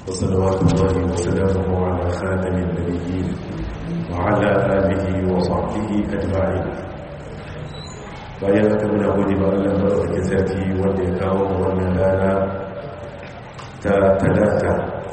وصلوات الله وسلامه على خاتم النبيين وعلى آله وصحبه أجمعين bayan haka muna gode ba Allah madaukakin sarki wanda ya kawo mu wannan rana ta talata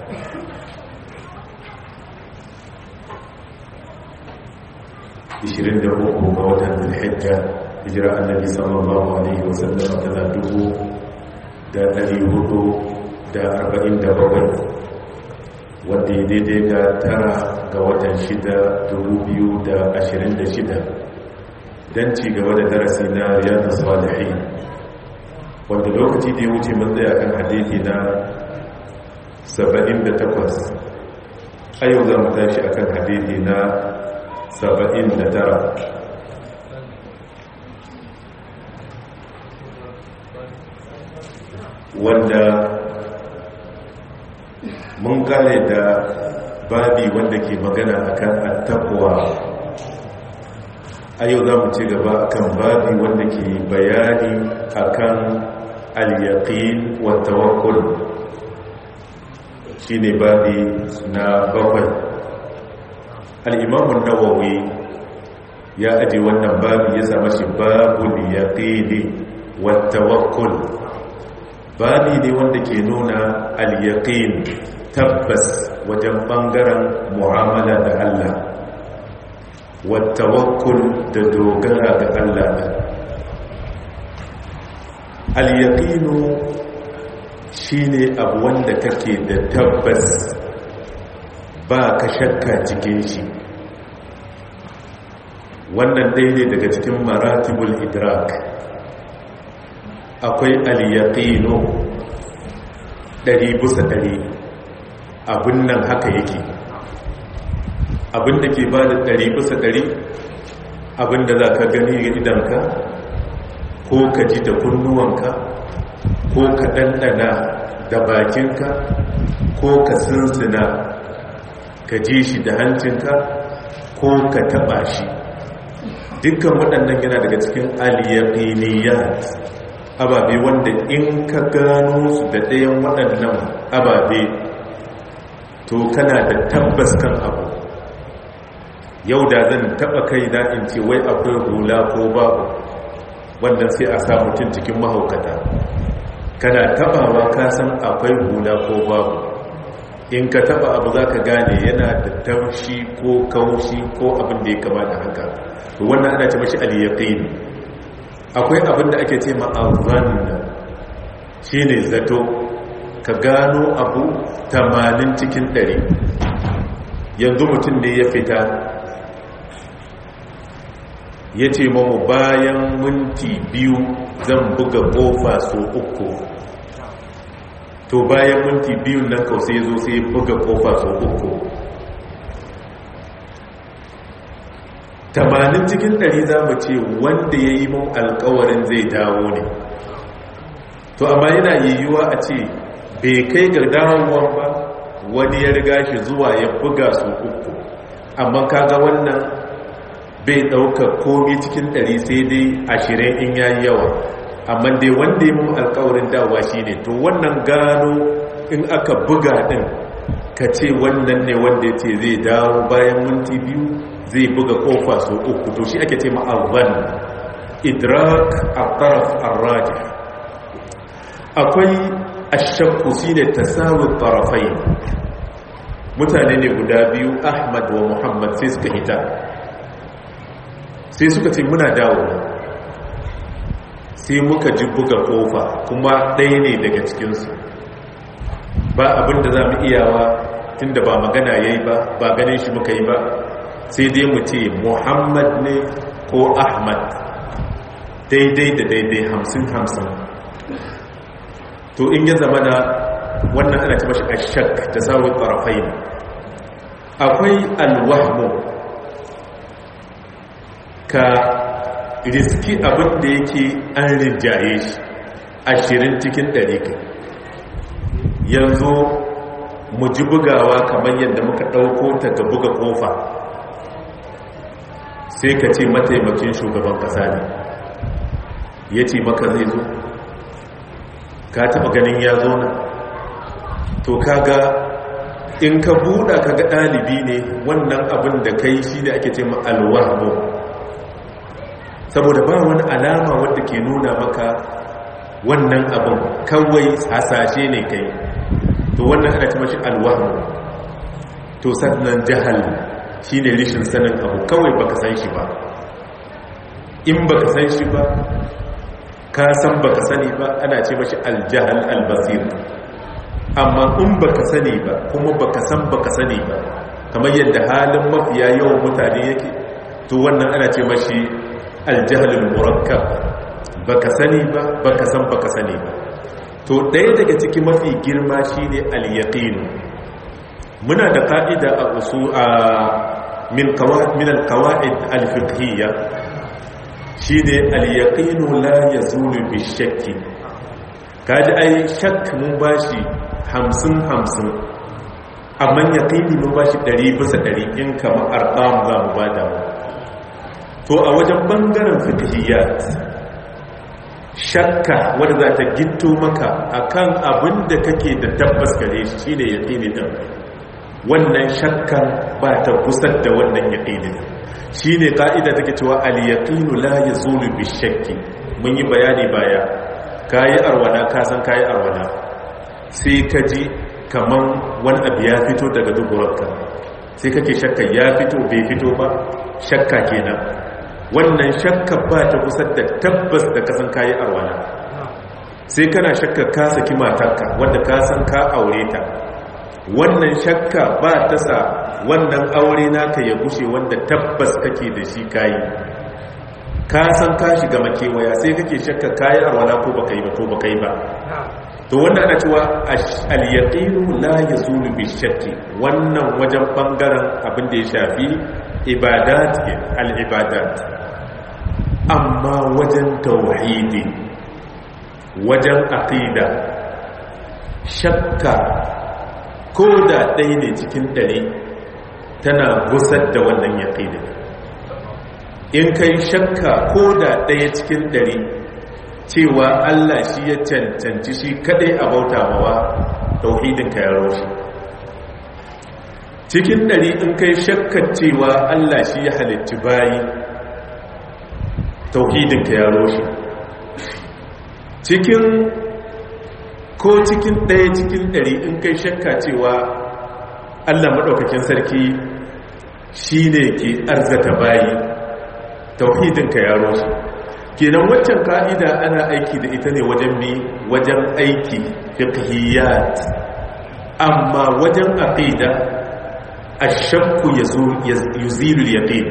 ishirin da uku ga watan zulhijja hijira annabi sallallahu alaihi wasallam tana dubu da ɗari hudu da arba'in da bakwai wadda ya daidai ga tara ga watan shida dubu biyu da ashirin da shida don ci gaba da darasi na riyadu salihin wanda lokaci da ya wuce mun tsaya kan hadithi na 78 a yau za mu tashi a kan hadithi na 79 wanda mun kare da babi wanda ke magana akan attabuwa a yau za mu ci gaba akan babi wanda ke bayani akan al-yaqin wa tawakkul shine babi na bakwai al-imam an-nawawi ya aje wannan babi ya sa mashi babul yaqini wa tawakkul babi ne wanda ke nuna al-yaqin tabbas wajen bangaren mu'amala da Allah wattawakkul da dogara ga Allah ne al-yaqinu shine abu wanda kake da tabbas ba ka shakka cikin shi wannan dai ne daga cikin maratibul idrak akwai al-yaqinu ɗari bisa ɗari abin nan haka yake abin da ke ba da ɗari bisa ɗari abin da za ka gani ga idanka ko ka ji da kunnuwanka ko ka ɗanɗana da bakinka ko ka sinsina ka ji shi da hancinka ko ka taɓa shi dukkan waɗannan yana daga cikin aliyaƙiniyat ababe wanda in ka gano su da ɗayan waɗannan ababe to kana da tabbas kan abu yau da zan taba kai na in ce wai akwai hula ko babu wannan sai a sa mutum cikin mahaukata kana tabawa ka san akwai hula ko babu in ka taba abu za ka gane yana da taushi ko kaushi ko abin da ya kamata haka to wannan ana ce mashi al-yaqin akwai abin da ake ce ma azan shine zato ka gano abu 80 cikin 100 yanzu mutum ne ya fita ya ce mamu bayan minti biyu zan buga kofa so uku to bayan minti biyu nan kau sai zo sai buga kofa so uku tamanin cikin ɗari za mu ce wanda ya yi mun alkawarin zai dawo ne to amma yana yiwuwa a ce bai kai ga dawowar ba wani ya riga shi zuwa ya buga su uku amma kaga wannan bai ɗaukar komi cikin ɗari sai dai ashirin in ya yi yawa amma dai wanda ya mun alkawarin dawa shi ne to wannan gano in aka buga ɗin ka ce wannan ne wanda ya ce zai dawo bayan minti biyu zai buga ƙofa so uku to shi ake ce ma'azan idrak a taraf arrajih akwai ashakku shi ne tasawun tarafai mutane ne guda biyu ahmad wa muhammad sai suka hita sai suka ce muna dawo sai muka ji buga kofa kuma ɗaya ne daga cikinsu ba abinda za mu iyawa tunda ba magana ya yi ba ba ganin shi muka yi ba sai dai mu ce muhammad ne ko ahmad daidai da daidai hamsin hamsin to in ya zama na wannan ana ci mashi ashak ta samun ƙarfai akwai alwahmu ka riski abin da yake an rinjaye shi ashirin cikin ɗari ka yanzu mu ji bugawa kamar yadda muka ɗauko ta ga buga ƙofa sai ka ce mataimakin shugaban ƙasa ne ya ce maka zai zo ka taba ganin ya zo na to kaga in ka buɗa ka ga ɗalibi ne wannan abin da kai shi ne ake ce ma alwahmu saboda ba wani alama wadda ke nuna maka wannan abin kawai hasashe ne kai to wannan ana ce mashi alwahmu to sannan jahal shi ne rishin sanin abu kawai baka san shi ba in baka san shi ba ka san baka sani ba ana ce mashi aljahal albasir amma in baka sani ba kuma baka san baka sani ba kamar yadda halin mafiya yawan mutane yake to wannan ana ce mashi aljahalul murakkab baka sani ba baka san baka sani ba to ɗaya daga ciki mafi girma shine al-yaqin muna da ka'ida a usu a min qawaid min al-qawaid al-fiqhiyya shine al-yaqin la yazulu bi-shakki kaji ai shakk mun bashi hamsin hamsin amma yaqini mun bashi ɗari bisa ɗari in kama arqam za mu bada mu to a wajen bangaren fiqhiyyat shakka wadda za ta gitto maka akan abin da kake da tabbas gare shi shine yaqini din wannan shakkan ba ta kusar da wannan yaqini din shine ka'ida take cewa al-yaqinu la yazulu bi-shakki mun yi bayani baya kayi arwana ka san kayi arwana sai ka ji kaman wani abu ya fito daga duburarka sai kake shakka ya fito bai fito ba shakka kenan wannan shakka ba ta kusa da tabbas da kasan kayi arwana sai kana shakka ka saki matarka wanda ka san ka aure ta wannan shakka ba ta sa wannan aure naka ya gushe wanda tabbas kake da shi kayi ka san ka shiga makewaya sai kake shakka kayi arwana ko baka yi ba ko baka yi ba to wannan ana cewa al-yaqinu la yazulu bi shakki wannan wajen bangaren abin da ya shafi ibadat al-ibadat amma wajen tauhidi wajen aqida shakka ko da ɗaya ne cikin ɗari tana gusar da wannan yaqini in kai shakka ko da ɗaya cikin ɗari cewa Allah shi ya cancanci shi kadai a bauta mawa tauhidinka ya roshi cikin ɗari in kai shakkar cewa Allah shi ya halitti bayi tauhidinka ya roshi cikin ko cikin ɗaya cikin ɗari in kai shakka cewa Allah maɗaukakin sarki shi ne ke arzata bayi tauhidinka ya roshi kenan waccan ka'ida ana aiki da ita ne wajen mi wajen aiki fiqhiyat amma wajen aqida ash-shakku yuzilu al-yaqin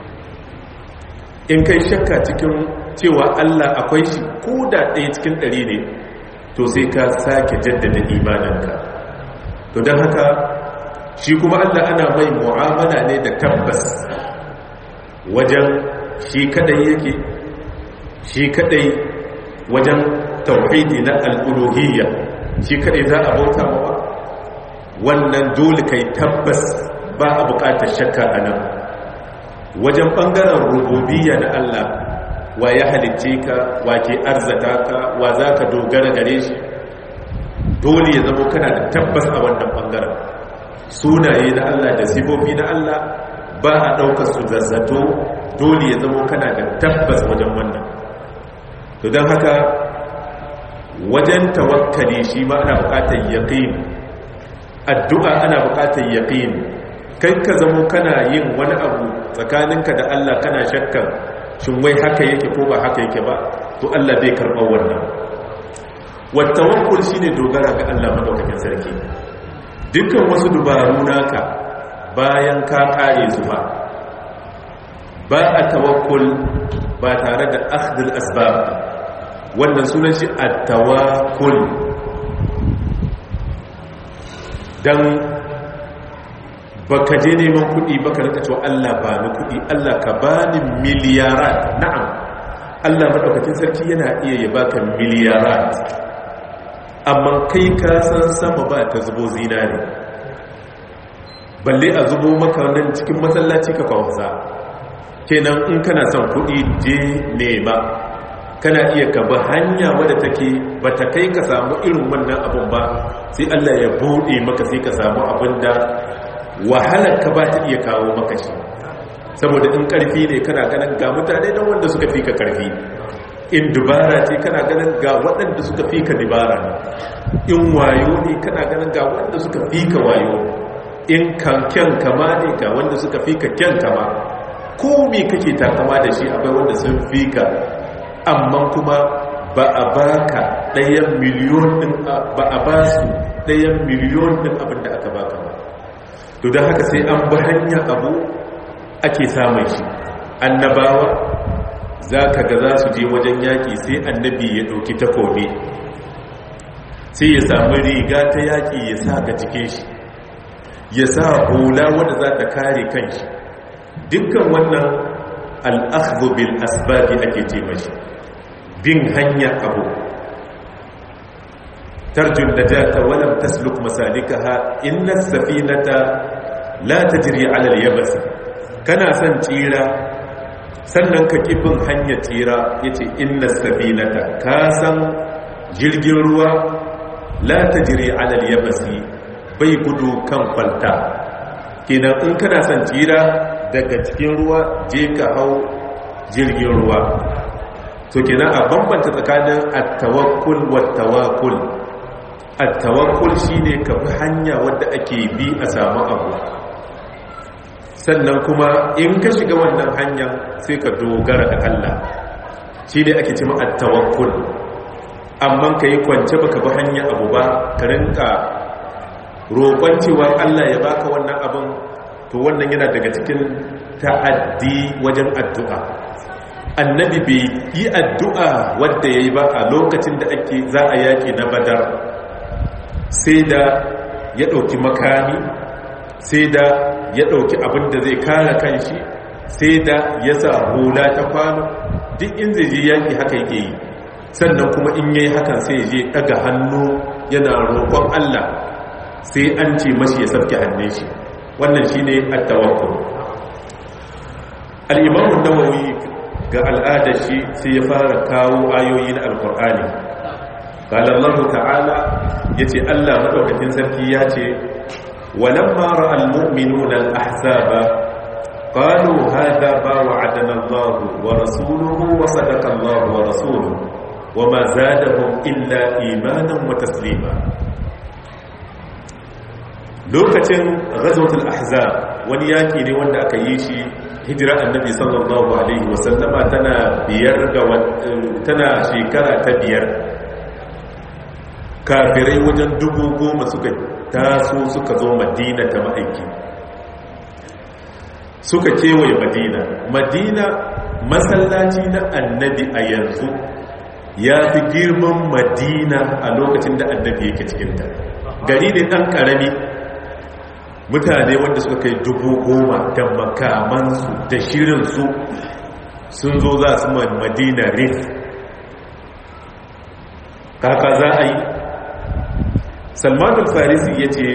in kai shakka cikin cewa Allah akwai shi ko da ɗaya cikin ɗari ne to sai ka sake jaddada imaninka to don haka shi kuma Allah ana mai mu'amala ne da tabbas wajen shi kadai yake shi kadai wajen tauhidi na al'uluhiyya shi kadai za a bauta mawa wannan dole kai tabbas ba a bukatar shakka a nan wajen bangaren rububiyya na Allah wa ya halicce ka wa ke arzata ka wa za ka dogara gare shi dole ya zama kana da tabbas a wannan bangaren sunaye na Allah da sifofi na Allah ba a ɗaukar su zazzato dole ya zama kana da tabbas wajen wannan to don haka wajen tawakkali shi ma ana bukatar yaqin addu'a ana bukatar yaqin kai ka zamo kana yin wani abu tsakaninka da Allah kana shakkan shin wai haka yake ko ba haka yake ba to Allah bai karɓar wannan wattawakkul shine dogara ga Allah madaukakin sarki dukkan wasu dubaru naka bayan ka kare su ba ba a tawakkul ba tare da akhdul asbab wannan sunan shi at-tawakkul dan baka je neman kuɗi baka rika cewa Allah ba ni kuɗi Allah ka bani miliyarat na'am Allah madaukakin sarki yana iya ya baka miliyarat amma kai ka san sama ba ta zubo zinare balle a zubo maka nan cikin masallaci ka kawasa kenan in kana son kuɗi je nema kana iya ka bi hanya wadda take ba ta kai ka samu irin wannan abin ba sai Allah ya buɗe maka sai ka samu abin da wahalar ka ba ta iya kawo maka shi saboda in ƙarfi ne kana ganin ga mutane don wanda suka fi ka ƙarfi in dubara ce kana ganin ga waɗanda suka fi ka dubara in wayo ne kana ganin ga wanda suka fi ka wayo in kanken kama ne ga wanda suka fi ka kyan kama ko me kake takama da shi akwai wanda sun fi ka amma kuma ba a baka ɗayan miliyon ɗin ba a ba su ɗayan miliyon ɗin abin da aka baka ba to don haka sai an bi hanya abu ake samun shi annabawa za ka ga za su je wajen yaƙi sai annabi ya ɗauki takobi sai ya samu riga ta yaƙi ya sa ga jikin shi ya sa hula wadda za ta kare kanshi dukkan wannan al'akhdu bil asbabi ake ce mashi bin hanya abu tarjun da jata walam tasluk masalikaha inna safinata la tajri ala al-yabs kana son tsira sannan ka kifin hanyar tsira yace inna safinata ka san jirgin ruwa la tajri ala al-yabs bai gudu kan kwalta kenan in kana son tsira daga cikin ruwa je ka hau jirgin ruwa to kenan a bambanta tsakanin at-tawakkul wat-tawakkul at-tawakkul shine ka bi hanya wadda ake bi a samu abu sannan kuma in ka shiga wannan hanyar sai ka dogara da Allah shine ake cewa at-tawakkul amma kai kwance baka bi hanya abu ba ka rinka roƙon cewa Allah ya baka wannan abin to wannan yana daga cikin ta'addi wajen addu'a annabi bai yi addu'a wadda ya yi ba a lokacin da ake za a yaƙi na badar sai da ya ɗauki makami sai da ya ɗauki abin da zai kare kanshi sai da ya sa hula ta kwano duk in zai je yaƙi haka yake yi sannan kuma in yayi hakan sai je ɗaga hannu yana roƙon Allah sai an ce mashi ya sarki hannun shi wannan shi ne attawakkul al-imam an-nawawi ga al'adar shi sai ya fara kawo ayoyi na alkur'ani qala Allah ta'ala yace Allah madaukakin sarki yace walamma ra'al mu'minuna al-ahzaba qalu hadha ma wa'adana Allah wa rasuluhu wa sadaqa Allah wa rasuluhu wama zadahum illa imanan wa taslima lokacin ghazwatul ahzab wani yaki ne wanda aka yi shi hijira annabi sallallahu alaihi wasallama tana biyar ga tana shekara ta biyar kafirai wajen dubu goma suka taso suka zo madina ta ma'aiki suka kewaye madina madina masallaci na annabi a yanzu ya fi girman madina a lokacin da annabi yake cikinta gari ne ɗan ƙarami mutane wanda suka kai dubu goma da makamansu da shirinsu sun zo za su madina rif kaka za a yi salmanin farisi ya ce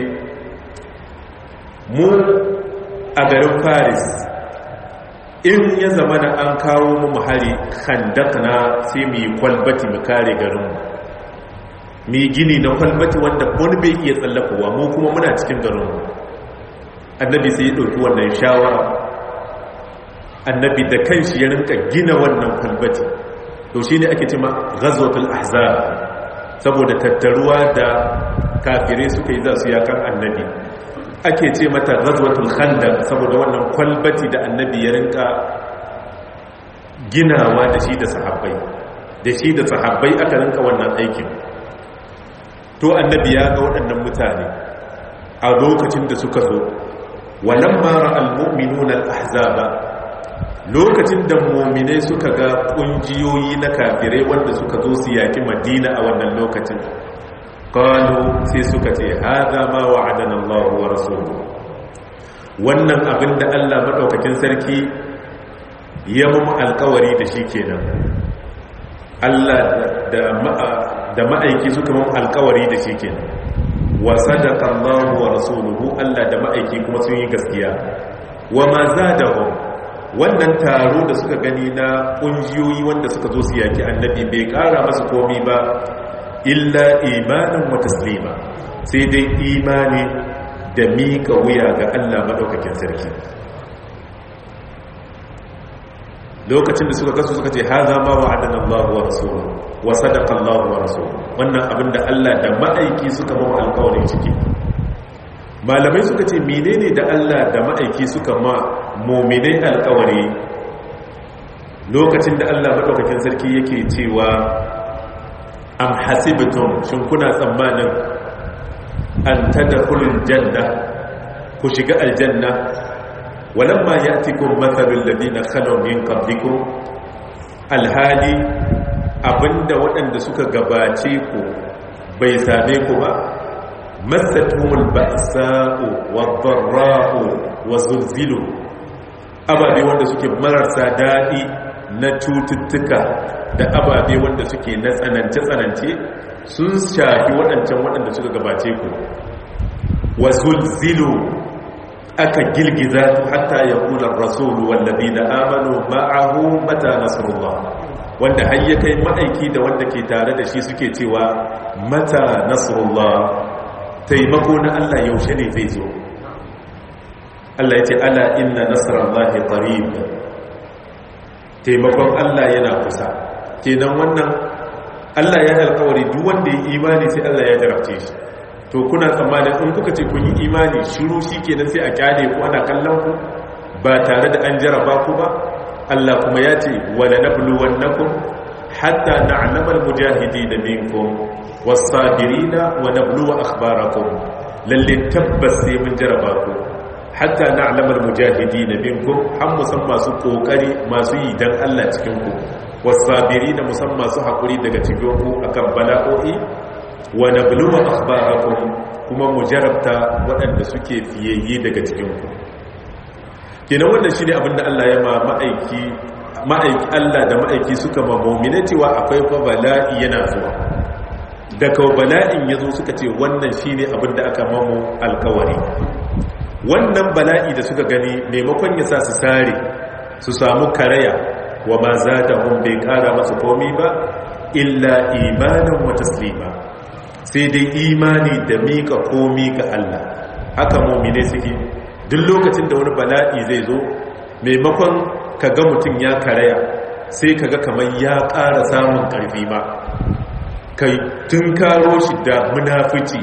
mu a garin paris in ya zama da an kawo mu hari handakna sai mu yi kwalbati mu kare garinmu mu yi gini na kwalbati wanda wani bai iya tsallakowa mu kuma muna cikin garinmu annabi sai ya ɗauki wannan shawara annabi da kanshi ya rinka gina wannan kwalbati to shi ne ake cima ghazwatul ahzab saboda tattaruwa da kafirai suka yi za su yakan annabi ake ce mata ghazwatul khandaq saboda wannan kwalbati da annabi ya rinka ginawa da shi da sahabbai da shi da sahabbai aka rinka wannan aikin to annabi ya ga waɗannan mutane a lokacin da suka zo walamma ra'al mu'minuna al-ahzaba lokacin da mu'minai suka ga kungiyoyi na kafirai wanda suka zo su yaki Madina a wannan lokacin qalu sai suka ce hada ma wa'adana Allah wa rasuluhu wannan abinda Allah madaukakin sarki ya mu alkawari da shi kenan Allah da ma'aiki suka mu alkawari da shi kenan wa sadaqa Allah wa rasuluhu Allah da ma'aiki kuma sun yi gaskiya wa ma zadahum wannan taro da suka gani na ƙungiyoyi wanda suka zo su yaki annabi bai ƙara masu komi ba illa imanin wa taslima sai dai imani da miƙa wuya ga Allah maɗaukakin sarki lokacin da suka kasu suka ce haza ma wa adana Allah wa rasuluhu wa sadaqa Allah wa rasuluhu wannan abin da Allah da ma'aiki suka mawa alƙawarin ciki malamai suka ce menene da Allah da ma'aiki suka ma mu'minai alƙawari lokacin da Allah madaukakin sarki yake cewa am hasibtum shin kuna tsammanin an tadkhulul janna ku shiga aljanna walamma ya'tikum mathalul ladina khalaw min qablikum alhali abinda waɗanda suka gabace ku bai same ku ba masatumul ba'sa'u wadh-dharra'u wazulzilu ababe wanda suke marasa dadi na cututtuka da ababe wanda suke na tsanance-tsanance sun shafi waɗancan waɗanda suka gabace ku wazulzilu aka girgiza su hatta ya kula rasulu wallazi da amanu ma'ahu mata nasrullah wanda har ya kai ma'aiki da wanda ke tare da shi suke cewa mata nasrullah taimako na Allah yaushe ne zai zo Allah ya ce ala inna nasrallahi qarib taimakon Allah yana kusa kenan wannan Allah ya alƙawari duk wanda ya imani sai Allah ya jarabce shi to kuna tsammanin in kuka ce kun yi imani shiru shi kenan sai a kyale ku ana kallon ku ba tare da an jaraba ku ba Allah kuma ya ce wala nabluwannakum hatta na'lama al-mujahidin minkum was-sabirina wa nabluwa akhbarakum lalle tabbas sai mun jaraba ku hatta na'lama al-mujahidin minkum har musamman masu kokari masu yi dan Allah cikin ku was-sabirina musamman masu hakuri daga cikin ku akan bala'o'i wa nabluwa akhbarakum kuma mu jarabta waɗanda suke fiyayye daga cikin ku kenan wannan shine abinda Allah ya ma ma'aiki ma'aiki Allah da ma'aiki suka ma mu'mina cewa akwai fa bala'i yana zuwa da kawo bala'in yazo suka ce wannan shine abinda aka mamu alkawari wannan bala'i da suka gani maimakon ya sa su sare su samu karaya wa ma zadahum bai kara masu komi ba illa imanan wa taslima sai dai imani da mika komi ga Allah haka mu'mine suke duk lokacin da wani bala'i zai zo maimakon ka ga mutum ya karaya sai ka ga kamar ya ƙara samun ƙarfi ma kai tun karo shi da munafici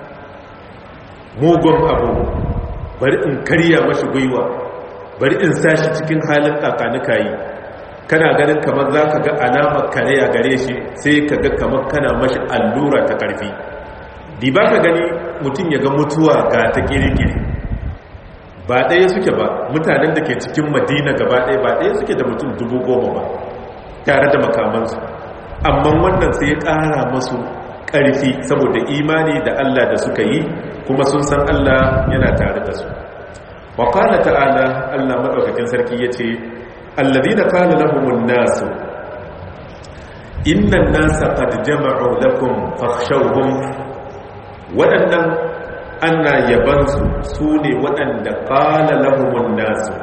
mugun abu bari in karya mashi gwiwa bari in sashi cikin halin kakanuka yi kana ganin kamar za ka ga alamar karaya gare shi sai ka ga kamar kana mashi allura ta ƙarfi di ba ka gani mutum ya ga mutuwa ga ta ƙirƙiri ba ɗaya suke ba mutanen da ke cikin madina gaba ɗaya ba ɗaya suke da mutum dubu goma ba tare da makamansu amma wannan sai ya ƙara masu ƙarfi saboda imani da Allah da suka yi kuma sun san Allah yana tare da su wa qala ta'ala Allah madaukakin sarki yace alladhina qala lahumun nasu inna an-nasa qad jama'u lakum fakhshawhum waɗannan ana yabansu su ne waɗanda ƙala lahumun nasu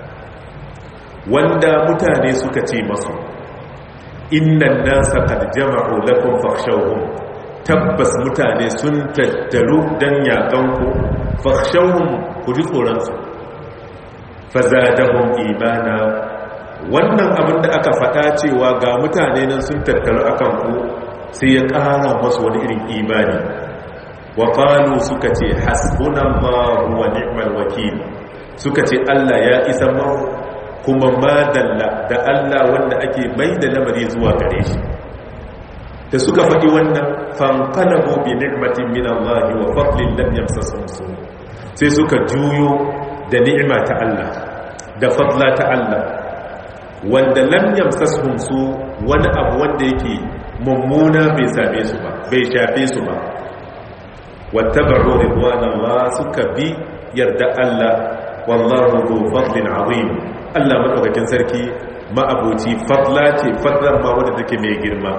wanda mutane suka ce masu innan nasa kad jama'u lakum fakhshawhum tabbas mutane sun tattaru dan yakanku fakhshawhum ku ji tsoronsu fazadahum imana wannan abin da aka faɗa cewa ga mutane nan sun tattaru akan ku sai ya ƙara masu wani irin imani wa qalu suka ce hasbunallahu wa ni'mal wakil suka ce Allah ya isa mu kuma madalla da Allah wanda ake mai da lamari zuwa gare shi da suka faɗi wannan fanqalabu bi ni'matin min Allah wa fadlin lam yamsasum su sai suka juyo da ni'ima ta Allah da fadla ta Allah wanda lam yamsasum su wani abu wanda yake mummuna bai same su ba bai shafe su ba واتبعوا رضوان الله suka bi yarda Allah wallahu dhu fadlin azim Allah madaukakin sarki ma'abuci fadla ce fadlan ma wanda take mai girma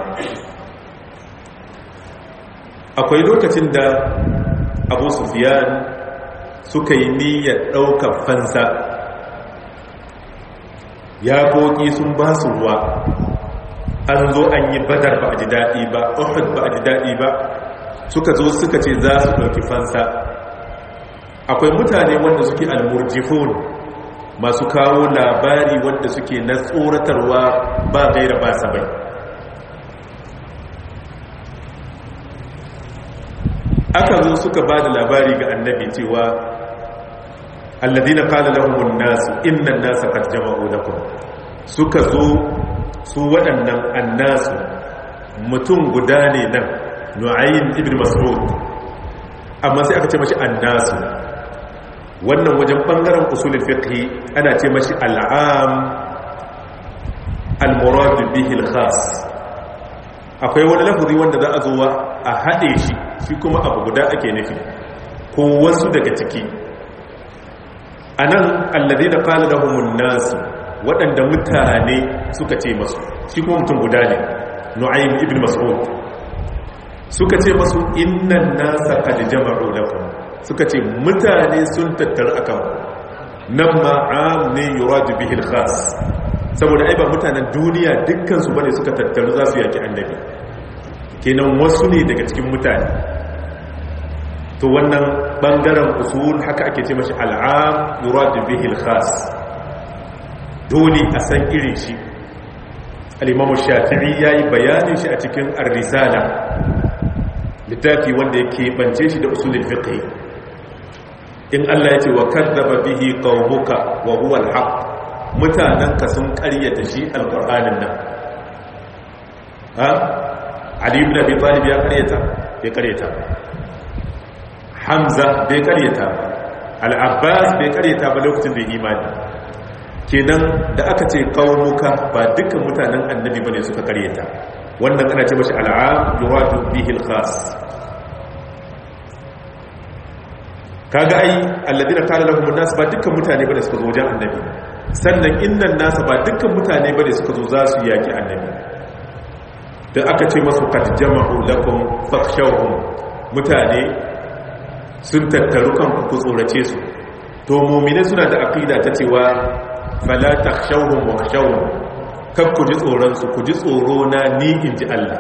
akwai lokacin da Abu Sufyan suka yi niyyar daukar fansa yaƙoƙi sun ba su ruwa an zo an yi badar ba a ji daɗi ba uhud ba a ji daɗi ba suka zo suka ce za su ɗauki fansa akwai mutane wanda suke almurjifun masu kawo labari wanda suke na tsoratarwa ba gaira ba sabai aka zo suka ba da labari ga annabi cewa alladina qala lahumun nasu innan nasa qad jama'u lakum suka zo su waɗannan annasu mutum guda ne nan nu'ayn ibn mas'ud amma sai aka ce mashi annasu wannan wajen bangaren usulul fiqh ana ce mashi al'am al-murad bihi al-khas akwai wani lafazi wanda za a zo a haɗe shi shi kuma abu guda ake nufi ko wasu daga ciki anan alladheena qala lahumun nasu waɗanda mutane suka ce masu shi kuma mutum guda ne nu'aym ibn mas'ud suka ce masu innan nasa qad jama'u lakum suka ce mutane sun tattara akan nan ma am ne yuradu bihi al-khas saboda ai ba mutanen duniya dukkan su bane suka tattaru za su yaki annabi kenan wasu ne daga cikin mutane to wannan bangaren usul haka ake ce mashi al'am yuradu bihi al-khas dole a san irin shi al-imam shafi'i yayi bayanin shi a cikin ar-risala littafi wanda yake bance shi da usulul fiqh in Allah ya ce wa kadzaba bihi qaumuka wa huwa al-haq mutananka sun ƙaryata shi alqur'anin nan ha ali ibn abi talib ya ƙaryata bai ƙaryata hamza bai ƙaryata al-abbas bai ƙaryata ba lokacin da imani kenan da aka ce qaumuka ba dukkan mutanen annabi bane suka ƙaryata wannan ana ce mashi al'am yuradu bihi al-khas kaga ai alladina qala lahum an-nas ba dukkan mutane bane suka zo wajen annabi sannan innan nas ba dukkan mutane bane suka zo za su yaki annabi da aka ce masu qad jama'u lakum fakhshawhum mutane sun tattaru kan ku tsorace su to mu'mine suna da aqida ta cewa fala takhshawhum wa khshawhum kan ku ji tsoron su ku ji tsoro na ni inji Allah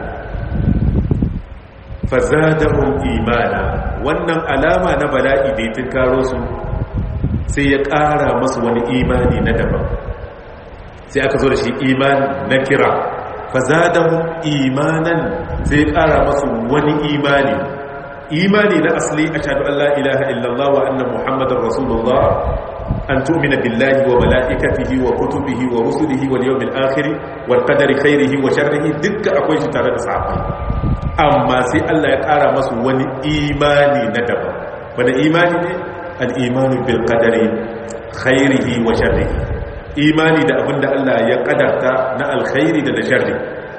fazadahum imana wannan alama na bala'i da ya karo su sai ya ƙara masu wani imani na daban sai aka zo da shi imani na kira fazadahum imanan sai ya ƙara masu wani imani imani na asali a shaɗu Allah ilaha illallah wa annan muhammadin rasulullah an tu'mina billahi wa mala'ikatihi wa kutubihi wa rusulihi wal yawmil akhir wal qadari khairihi wa sharrihi dukka akwai shi tare da sahabbai amma sai Allah ya ƙara masu wani imani na daban wani imani ne al'imanu bil qadari khairihi wa sharrihi imani da abinda Allah ya ƙadarta na alkhairi da da sharri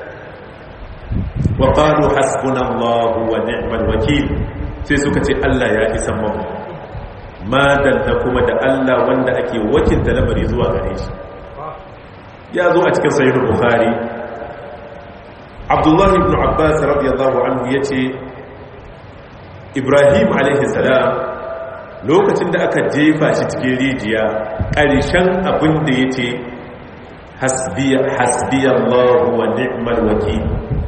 wa qalu hasbunallahu wa ni'mal wakil sai suka ce Allah ya isa mu ma dalla kuma da Allah wanda ake wakilta lamari zuwa gare shi ya zo a cikin sahih bukhari abdullahi ibn abbas radiyallahu anhu ya ce ibrahim alaihi salam lokacin da aka jefa shi cikin rijiya ƙarshen abin da ya ce hasbiyallahu wa ni'mal wakil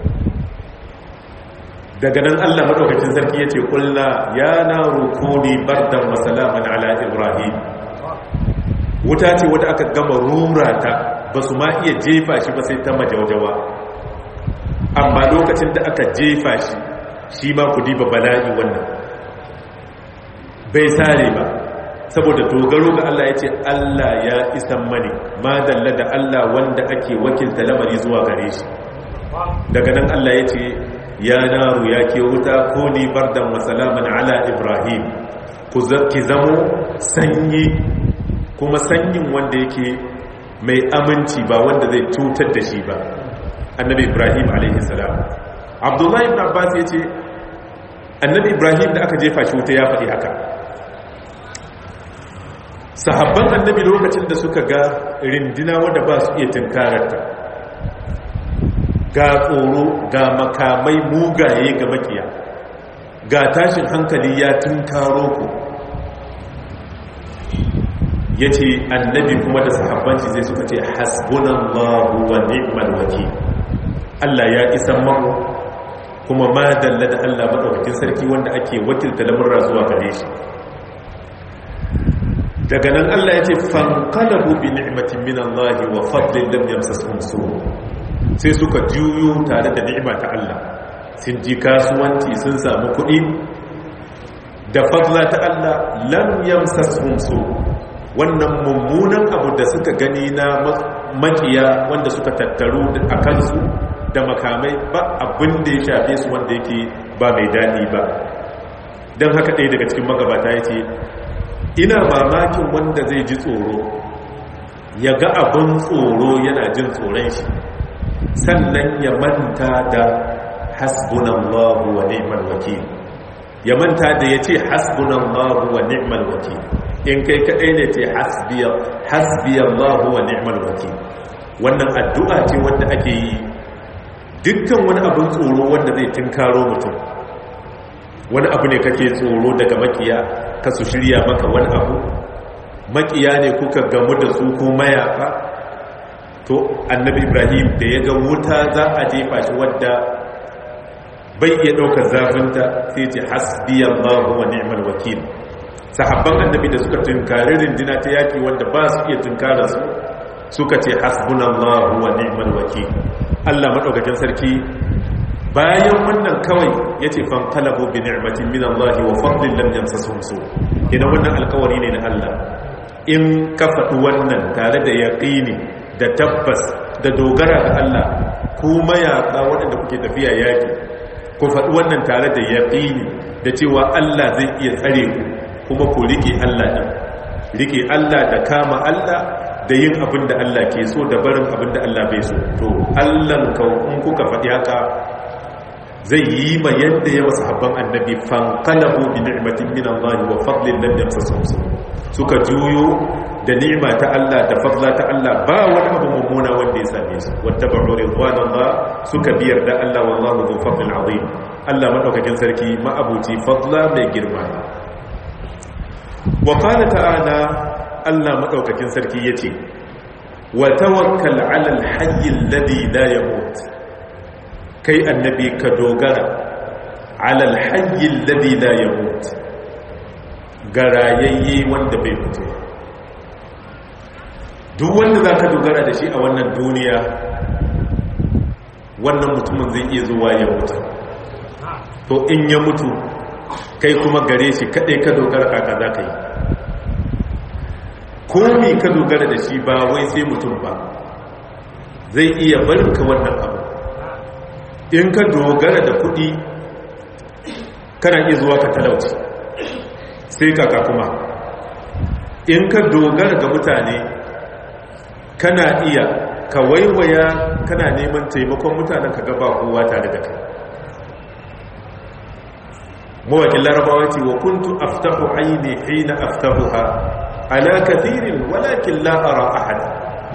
daga nan allah maɗaukacin sarki ya ce ƙulla ya na rukuni bardan masalaman ala ibrahim wuta ce wadda aka gama rura ta ba su ma iya jefa shi ba sai ta majaujawa amma lokacin da aka jefa shi shi ma ku diba bala'i wannan bai sare ba saboda dogaro ga Allah ya ce Allah ya isan mani ma dalla da Allah wanda ake wakilta lamari zuwa gare shi daga nan Allah ya ce ya naru ya ke wuta ko ni bardan wa salaman ala ibrahim ku ki zamo sanyi kuma sanyin wanda yake mai aminci ba wanda zai cutar da shi ba annabi ibrahim alaihissalam abdullahi ibn abbas ya ce annabi ibrahim da aka jefa shi wuta ya faɗi haka sahabban annabi lokacin da suka ga rindina wanda ba su iya tunkararta ga tsoro ga makamai mugaye ga makiya ga tashin hankali ya tunkaro ku ya ce annabi kuma da sahabbanci zai suka ce hasbunallahu wa ni'mal wakil Allah ya isan mamu kuma ma dalla da Allah madaukakin sarki wanda ake wakilta lamurra zuwa gare shi daga nan Allah ya ce fanqalabu bi ni'matin min Allah wa fadlin lam yamsasuhum su sai suka juyo tare da ni'ima ta Allah sun ji kasuwanci sun samu kuɗi da fadla ta Allah lam yamsasuhum su wannan mummunan abu da suka gani na makiya wanda suka tattaru a kansu da makamai ba abin da ya shafe su wanda yake ba mai daɗi ba don haka ɗaya daga cikin magabata ya ce ina mamakin wanda zai ji tsoro ya ga abin tsoro yana jin tsoron shi sannan ya manta da hasbunallahu wa ni'mal wakil ya manta da ya ce hasbunallahu wa ni'mal wakil in kai kaɗai ne ce hasbiyallahu wa ni'mal wakil wannan addu'a ce wanda ake yi dukkan wani abin tsoro wanda zai tinkaro mutum wani abu ne kake tsoro daga makiya ka su shirya maka wani abu makiya ne kuka gamu da su ko mayaka to annabi ibrahim da ya ga wuta za a jefa shi wadda bai iya ɗaukar zafinta sai ce hasbiyallahu wa ni'mal wakil sahabban annabi da suka tunkari rindina ta yaki wanda ba su iya tunkarar su suka ce hasbunallahu wa ni'mal wakil Allah madaukakin sarki bayan wannan kawai yace fan qalabu bi ni'matin min Allah wa fadlin lam yamsasuhum su idan wannan alkawari ne na Allah in ka faɗi wannan tare da yaqini da tabbas da dogara ga Allah kuma yaƙa waɗanda kuke tafiya yaki ku faɗi wannan tare da yaqini da cewa Allah zai iya tsare ku kuma ku rike Allah din rike Allah da kama Allah da yin abin da Allah ke so da barin abin da Allah bai so to Allahn in kuka faɗi haka zai yi ma yadda ya wasu habban annabi fankalabu bi ni'matin min Allah wa fadlin lam yamsasuhum suka juyo da ni'ima ta Allah da fadla ta Allah ba wani abu mummuna wanda ya same su wattaba'u ridwanallah suka biyar da Allah wallahu dhu fadlin azim Allah madaukakin sarki ma'abuci fadla mai girma wa qala ta'ala Allah maɗaukakin sarki ya ce wa tawakkal alal hayyin ladhi la yamut kai annabi ka dogara alal hayyin ladhi la yamut garayayye wanda bai mutu duk wanda za ka dogara da shi a wannan duniya wannan mutumin zai iya zuwa ya mutu to in ya mutu kai kuma gare shi kaɗai ka dogara kaka za ka yi komi ka dogara da shi ba wai sai mutum ba zai iya barinka wannan abu in ka dogara da kuɗi kana iya zuwa ka talauci sai kaka kuma in ka dogara ga mutane kana iya ka waiwaya kana neman taimakon mutanen ka gaba kowa tare da kai mawakin larabawa ce wa kuntu aftahu aini hina aftahuha ala kathirin walakin la ara ahada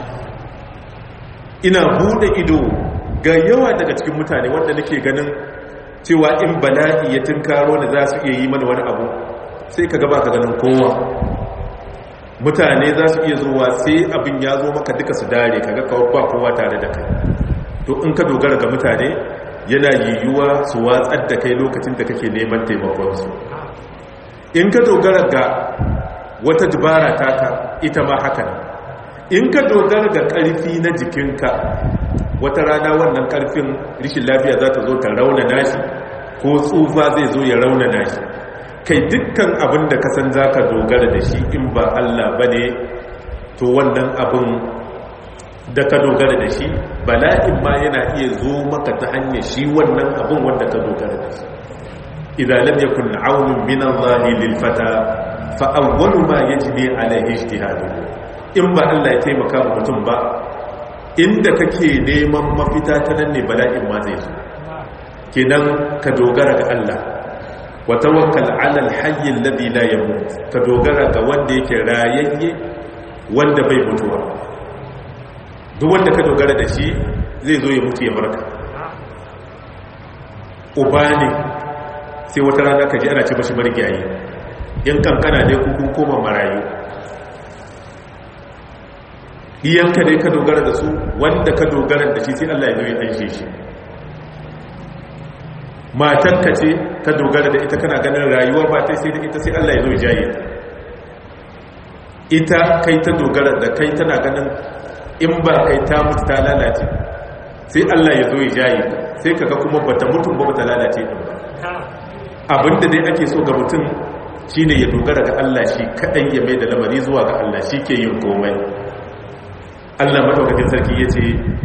ina bude ido ga yawa daga cikin mutane wanda nake ganin cewa in bala'i ya tunkaro ne za su iya yi mana wani abu sai ka gaba ka ganin kowa mutane za su iya zuwa sai abin ya zo maka duka su dare kaga kawai ba kowa tare da kai to in ka dogara ga mutane yana yiwuwa su watsar da kai lokacin da kake neman taimakonsu in ka dogara ga wata dubara taka ita ma haka in ka dogara ga ƙarfi na jikinka wata rana wannan ƙarfin rishin lafiya za ta zo ta rauna nashi ko tsufa zai zo ya rauna nashi kai dukkan abin da kasan za ka dogara da shi in ba Allah ba ne to wannan abin da ka dogara da shi bala'in ma yana iya zo maka ta hanyar shi wannan abin wanda ka dogara da shi idan lam yakun aunun min Allah lil fata fa awwalu ma yajni alaihi ijtihadu in ba Allah ya taimaka wa mutum ba inda kake neman mafita ta nan ne bala'in ma zai zo kenan ka dogara ga Allah wa tawakkal ala al-hayy alladhi la yamut ka dogara ga wanda yake rayayye wanda bai mutuwa duk wanda ka dogara da shi zai zo ya mutu ya barka uba ne sai wata rana ka ji ana ce mashi marigayi in kankana ne kukun koma marayu iyanka ne ka dogara da su wanda ka dogara da shi sai Allah ya zo ya anshe shi matanka ce ka dogara da ita kana ganin rayuwa ba ta sai da ita sai Allah ya zo ya jaye ta ita kai ta dogara da kai tana ganin in ba kai ta mutu ta lalace sai Allah ya zo ya jaye ta sai kaga kuma bata mutum ba bata lalace din ba abinda dai ake so ga mutum shine ya dogara ga Allah shi kadan ya mai da lamari zuwa ga Allah shi ke yin komai Allah madaukakin sarki yace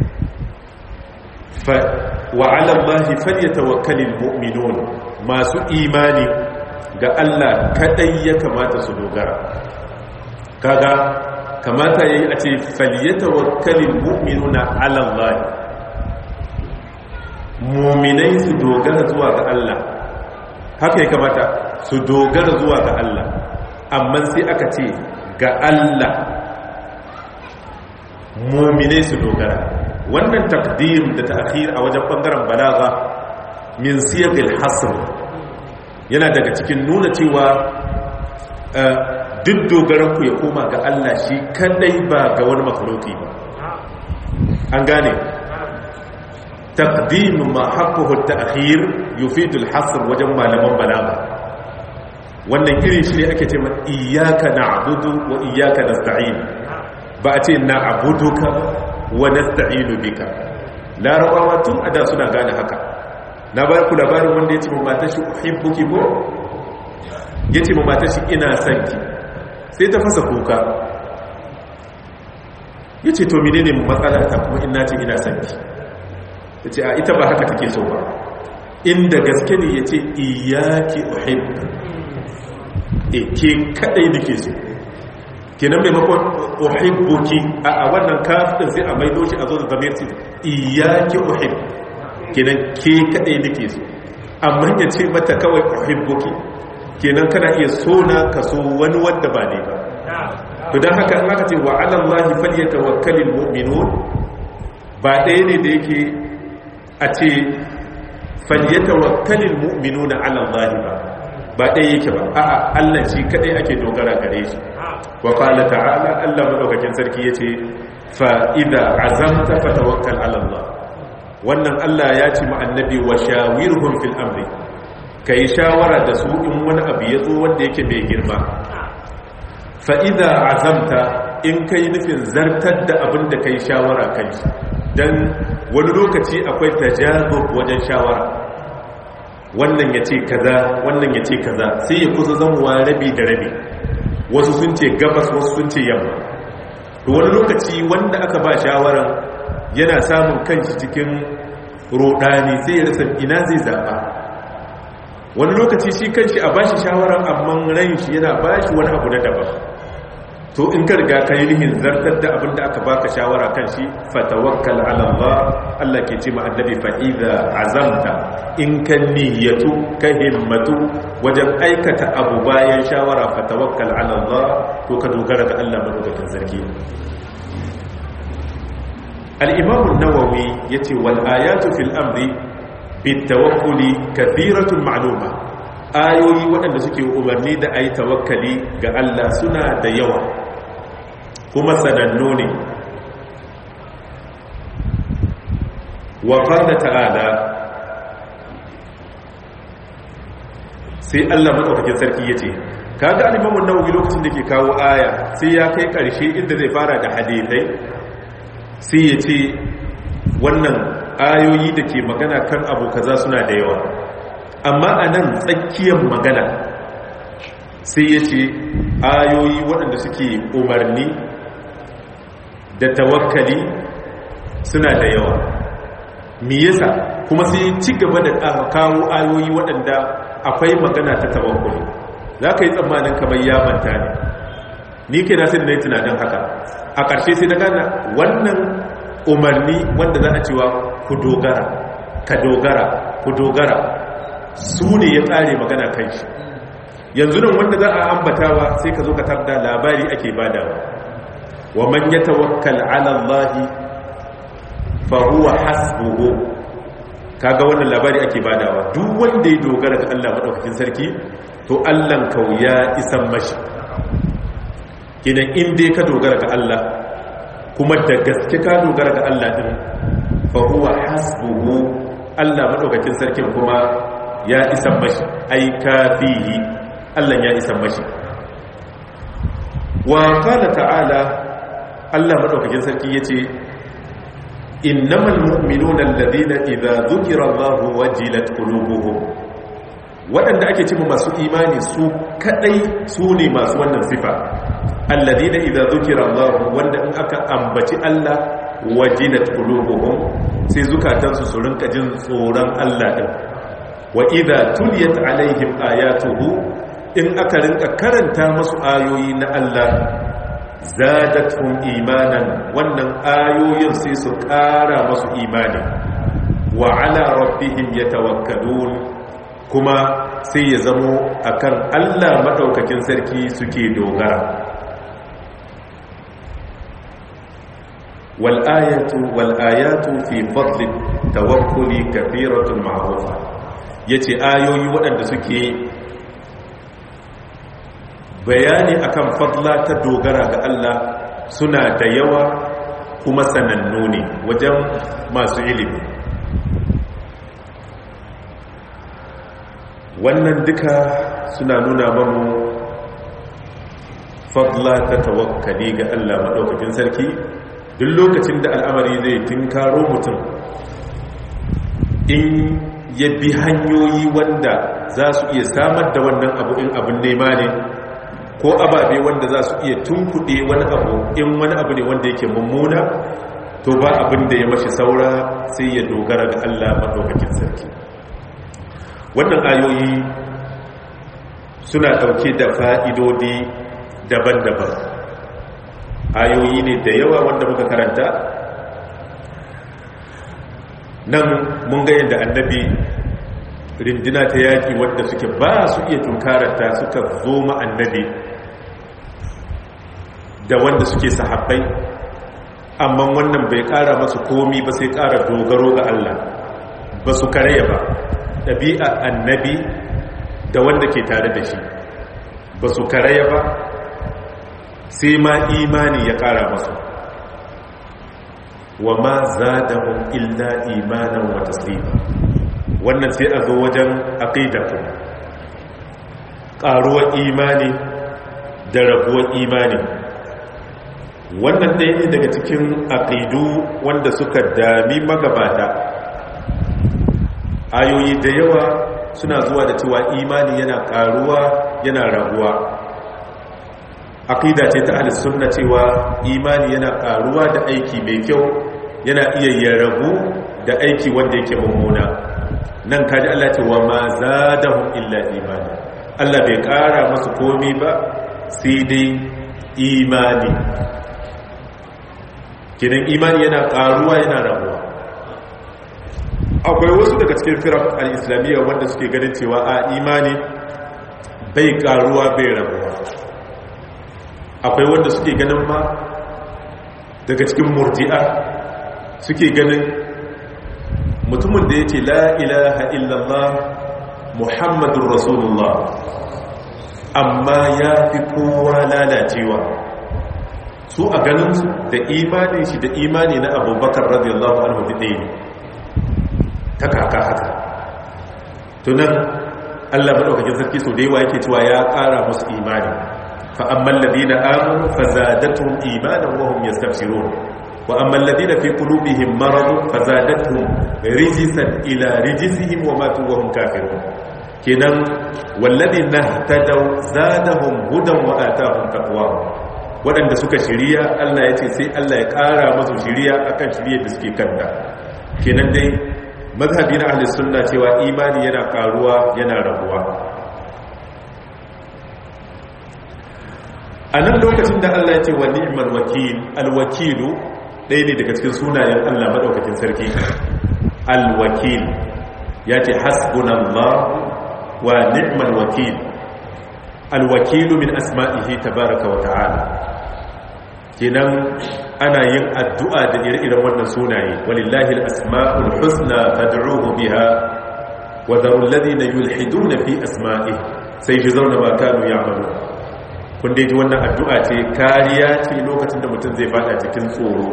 fa wa 'ala Allahi falyatawakkalul mu'minun masu imani ga Allah kadai ya kamata su dogara kaga kamata yayi a ce falyatawakkalul mu'minuna 'ala Allah mu'minai su dogara zuwa ga Allah haka ya kamata su dogara zuwa ga Allah amma sai aka ce ga Allah mu'minai su dogara wannan takdim da ta'khir a wajen bangaren balaga min siyaqil hasr yana daga cikin nuna cewa duk dogaranku ya koma ga Allah shi kadai ba ga wani makhluki ba an gane taqdim ma haqquhu at-ta'khir yufidu al-hasr wajen malaman balaga wannan irin shi ne ake cewa iyyaka na'budu wa iyyaka nasta'in ba a ce na'buduka wa nasta'inu bika larabawa tun ada suna gane haka na ba ku labarin wanda ya ce ma matar shi uhibbuki ko ya ce ma matar shi ina son ki sai ta fasa kuka ya ce to menene matsala ta kuma ina ce ina son ki ya ce a ita ba haka take so ba inda gaske ne ya ce iyaki uhibbu e ke kadai nake so kenan maimakon uhibbuki a wannan kafin sai a maido shi a zo da zamir ce iyaki uhibbu kenan ke kadai nake so amma ya ce mata kawai uhibbuki kenan kana iya so na ka so wani wanda ba ne ba to dan haka in aka ce wa ala allahi falyatawakkalul mu'minun ba ɗaya ne da yake a ce falyatawakkalul mu'minuna ala allahi ba ba ɗaya yake ba a'a Allah shi kadai ake dogara gare shi wa qala ta'ala Allah madaukakin sarki yace fa idza azamta fatawakkal ala Allah wannan Allah ya ce ma annabi wa shawirhum fil amri kai shawara da su in wani abu ya zo wanda yake mai girma fa idza azamta in kai nufin zartar da abin da kai shawara kai dan wani lokaci akwai tajazub wajen shawara wannan ya ce kaza wannan ya ce kaza sai ya kusa zamuwa rabi da rabi wasu sun ce gabas wasu sun ce yamma to wani lokaci wanda aka ba shawaran yana samun kanshi cikin rodani sai ya rasa ina zai zaba wani lokaci shi kanshi a bashi shawaran amma ran shi yana bashi wani abu na daban to in ka riga ka yi nihin zartar da abin da aka baka shawara kan shi fatawakkal ala Allah Allah ke ce ma annabi fa idza azamta in ka niyyatu ka himmatu wajen aikata abu bayan shawara fatawakkal ala Allah to ka dogara ga Allah madaukakin sarki al-imam an-nawawi yace wal ayatu fil amri bit tawakkuli kathiratun ma'luma ayoyi waɗanda suke umarni da ayi tawakkali ga Allah suna da yawa kuma sanannu ne wa qala ta'ala sai Allah madaukakin sarki yace kaga al-Imam an-Nawawi lokacin da ke kawo aya sai ya kai karshe inda zai fara da hadisai sai yace wannan ayoyi da ke magana kan abu kaza suna da yawa amma anan tsakiyar magana sai yace ayoyi waɗanda suke umarni da tawakkali suna da yawa me yasa kuma sai ci gaba da kawo ayoyi waɗanda akwai magana ta tawakkuli za ka yi tsammanin kamar ya manta ne ni ke na sai da na yi tunanin haka a ƙarshe sai na gana wannan umarni wanda za a cewa ku dogara ka dogara ku dogara su ne ya tsare magana kan shi yanzu nan wanda za a ambatawa sai ka zo ka tarda labari ake badawa wa man yatawakkal ala Allah fa huwa hasbuhu kaga wannan labari ake badawa duk wanda ya dogara ga Allah madaukakin sarki to Allah kau ya isan mashi kidan in dai ka dogara ga Allah kuma da gaske ka dogara ga Allah din fa huwa hasbuhu Allah madaukakin sarkin kuma ya isa mashi ai kafihi Allah ya isa mashi wa qala ta'ala Allah madaukakin sarki yace innamal mu'minuna alladhina idza dhukira Allahu wajilat qulubuhum waɗanda ake cewa masu imani su kadai su ne masu wannan sifa alladhina idza dhukira Allahu wanda in aka ambaci Allah wajilat qulubuhum sai zukatansu su rinka jin tsoron Allah din wa idza tuliyat alaihim ayatuhu in aka rinka karanta masu ayoyi na Allah zadatuhum imanan wannan ayoyin sai su ƙara masu imani wa ala rabbihim yatawakkalun kuma sai ya zamo akan Allah madaukakin sarki suke dogara wal ayatu wal ayatu fi fadli tawakkuli kathiratun ma'rufa yace ayoyi waɗanda suke bayani akan fadla ta dogara ga Allah suna da yawa kuma sanannu ne wajen masu ilimi wannan duka suna nuna mamu fadla ta tawakkali ga Allah maɗaukakin sarki duk lokacin da al'amari zai tinkaro mutum in ya bi hanyoyi wanda za su iya samar da wannan abu in abin nema ne ko ababe wanda za su iya tunkuɗe wani abu in wani abu ne wanda yake mummuna to ba abin da ya mashi saura sai ya dogara ga Allah maɗaukakin sarki wannan ayoyi suna ɗauke da fa'idodi daban-daban ayoyi ne da yawa wanda muka karanta nan mun ga yadda annabi rindina ta yaƙi wadda suke ba su iya tunkararta suka zo ma annabi da wanda suke sahabbai amma wannan bai ƙara masu komi ba sai ƙara dogaro ga Allah ba su karaya ba ɗabi'a annabi da wanda ke tare da shi ba su karaya ba sai ma imani ya ƙara masu wa ma za da illa imanan wa taslima wannan sai a zo wajen aqidatu ƙaruwar imani da rabuwar imani wannan ɗaya ne daga cikin aqidu wanda suka dami magabata ayoyi da yawa suna zuwa da cewa imani yana ƙaruwa yana rabuwa aqida ce ta ahlus sunna cewa imani yana ƙaruwa da aiki mai kyau yana iya yarabu da aiki wanda yake mummuna nan kaji Allah ce wa ma zadahum illa imani Allah bai kara masu komi ba sai dai imani kidan imani yana karuwa yana rabuwa akwai wasu daga cikin firar al-islamiyya wanda suke ganin cewa a imani bai karuwa bai rabuwa akwai wanda suke ganin ma daga cikin murji'a suke ganin mutumin da ya ce la ilaha illallah muhammadun rasulullah amma ya fi kowa lalacewa su a ganinsu da imanin shi da imani na abubakar radiyallahu anhu da ɗaya ne ta kaka haka tunan allah maɗaukakin sarki sau da yawa yake cewa ya ƙara musu imani fa'amman ladina amuru fa zadatun imanin wahum yastabshirun وأما الذين في قلوبهم مرض فزادتهم رجسا إلى رجسهم وماتوا وهم كافرون كنن والذين اهتدوا زادهم هدى وآتاهم تقواهم waɗanda suka shirya Allah ya ce sai Allah ya ƙara masu shirya akan shirya da suke kanta kenan dai mazhabi na ahli sunna cewa imani yana ƙaruwa yana rabuwa a nan lokacin da Allah ya ce wa ni'mal wakil alwakilu ɗaya ne daga cikin sunayen Allah maɗaukakin sarki alwakil ya ce hasbunallah wa ni'mal wakil alwakilu min asma'ihi tabaraka wa ta'ala kenan ana yin addu'a da ire-iren wannan sunaye walillahi al-asma'ul husna fad'uhu biha wa dharu alladhina yulhiduna fi asma'ihi sai ji zauna ma kanu ya'malu ku kun dai ji wannan addu'a ce kariya ce lokacin da mutum zai fada cikin tsoro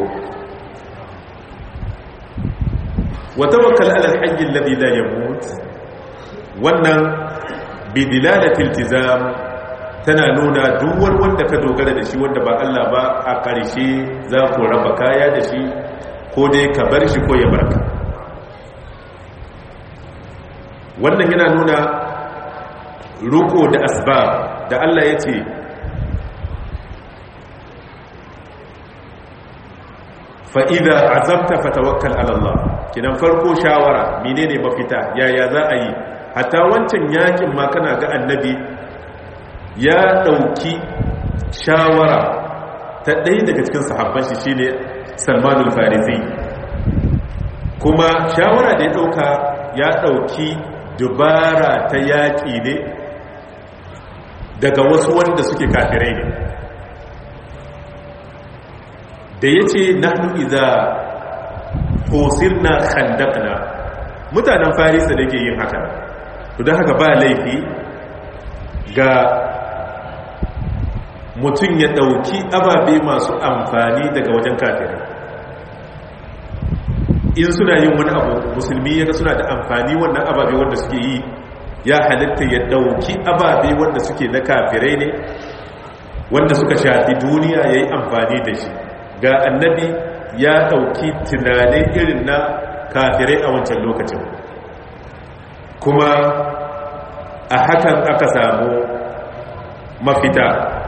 wa tawakkal ala al-hayy alladhi la yamut wannan bidilalatil iltizam tana nuna duk wanda ka dogara da shi wanda ba Allah ba a ƙarshe za ku raba kaya da shi ko dai ka bar shi ko ya barka wannan yana nuna ruko da asbab da Allah ya ce fa'iza azabta fatawakkal alallah kinan farko shawara menene mafita yaya za a yi hatta wancan yakin ma kana ga annabi ya ɗauki shawara ta ɗaya daga cikin sahabban shi shine salmanul farisi kuma shawara da ya ɗauka ya ɗauki dubara ta yaƙi ne daga wasu wanda suke kafirai ne da ya ce nahnu iza fosirna khandaqna mutanen farisa da ke yin haka don haka ba laifi ga mutum ya ɗauki ababe masu amfani daga wajen kafirai in suna yin wani abu musulmi ya suna da amfani wannan ababe wanda suke yi ya halitta ya ɗauki ababe wanda suke na kafirai ne wanda suka shafi duniya ya yi amfani da shi ga annabi ya ɗauki tunanin irin na kafirai a wancan lokacin kuma a hakan aka samu mafita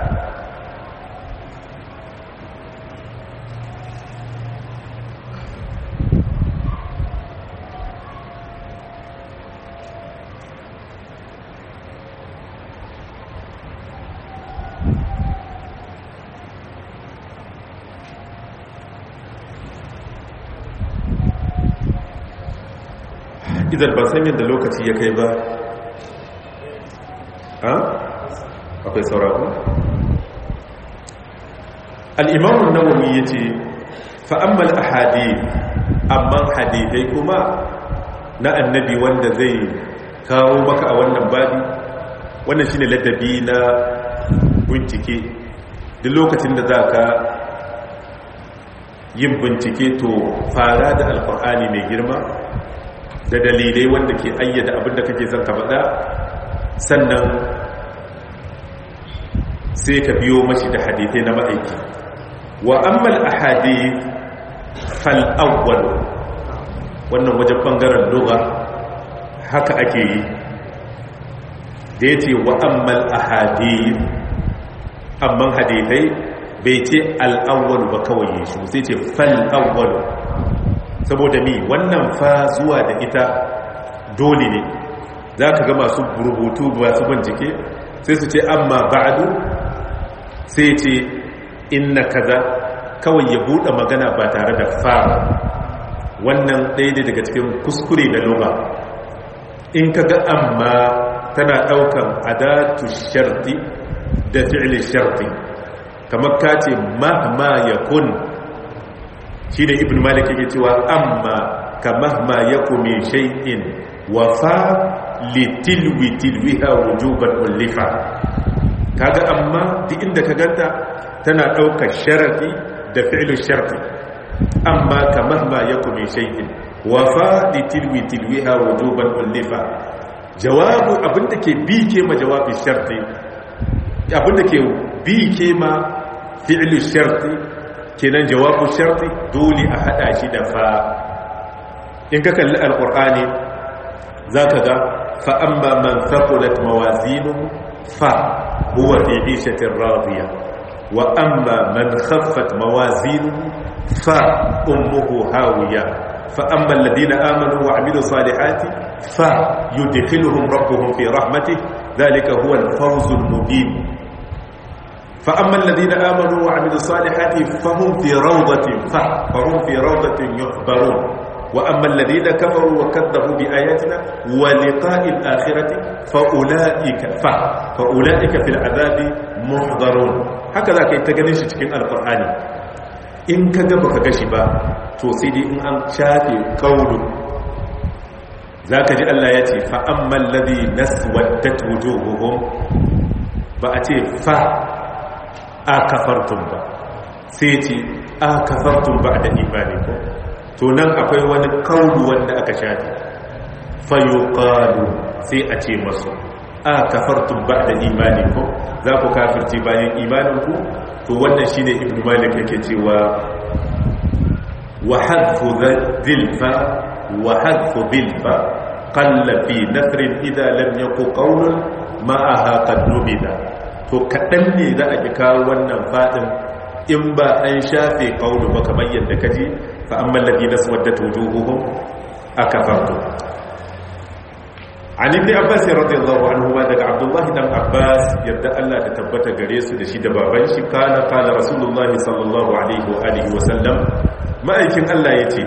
idan ba san yadda lokaci ya kai ba ha akwai sauraro al'imamun nawawi ya ce fa'ammal a hadith amma hadithai kuma na annabi wanda zai kawo maka a wannan babi wannan shine ladabi na bincike duk lokacin da za ka yin bincike to fara da alkur'ani mai girma da dalilai wanda ke ayyada abinda kake son ka faɗa sannan sai ka biyo mashi da hadithai na ma'aiki wa ammal ahadith fal awwal wannan wajen bangaren lugha haka ake yi da yace wa ammal ahadith amman hadithai bai ce al-awwal ba kawai shi sai ce fal awwal saboda ni wannan fa zuwa da ita dole ne za ka ga masu rubutu masu bincike sai su ce amma ba'adu sai ce inna kaza kawai ya buɗe magana ba tare da fa wannan ɗaya ne daga cikin kuskure da lura in ka ga amma tana ɗaukan adatu sharti da fi'ilin sharti kamar ka ce mahma ya kun shi ne ibn malik yake cewa amma ka mahma ya kome shay'in wa fa litilwi tilwiha wujuban ullifa kaga amma duk inda ka ganta tana ɗaukar sharafi da fi'ilin sharfi amma ka mahma ya kome shay'in wa fa litilwi tilwiha wujuban ullifa jawabu abinda ke bi ke ma jawabin sharfi abinda ke bi ke ma fi'ilin sharfi kenan jawabu sharti dole a hada shi da fa in ka kalli alqur'ani zaka ga fa amma man thaqulat mawazinuhu fa huwa fi 'ishatin radiya wa amma man khaffat mawazinuhu fa ummuhu hawiya fa amma alladhina amanu wa 'amilus salihati fa yudkhiluhum rabbuhum fi rahmatihi dhalika huwa al-fawzul mubin فأما الذين آمنوا وعملوا الصالحات فهم في روضة فهم في روضة يحبرون وأما الذين كفروا وكذبوا بآياتنا ولقاء الآخرة فأولئك ف فأولئك في العذاب محضرون هكذا كي تغنيش cikin alqur'ani in ka ga baka gashi ba to sai dai in an shafe kaulu zaka ji Allah ya ce fa ammal ladhi naswaddat wujuhuhum ba a ce fa a kafartun ba sai ce a kafartun ba da imani ko to nan akwai wani kaulu wanda aka shafi fayuqalu sai a ce masu a kafartun ba da imani ko za ku kafirci bayan imaninku to wannan shine ibnu malik yake cewa wa hadfu dhilfa wa hadfu bilfa qalla fi nasrin idha lam yaku qawlun ma'aha qad nubida to kadan ne za a ki kawo wannan fadin in ba an shafe qawlu ba kamar yadda kaji fa amma alladhina swaddat wujuhuhum akafartu an ibn abbas radiyallahu anhu ma daga abdullahi dan abbas yadda Allah ta tabbata gare su da shi da baban shi kana kana rasulullah sallallahu alaihi wa alihi wa sallam ma'aikin Allah yace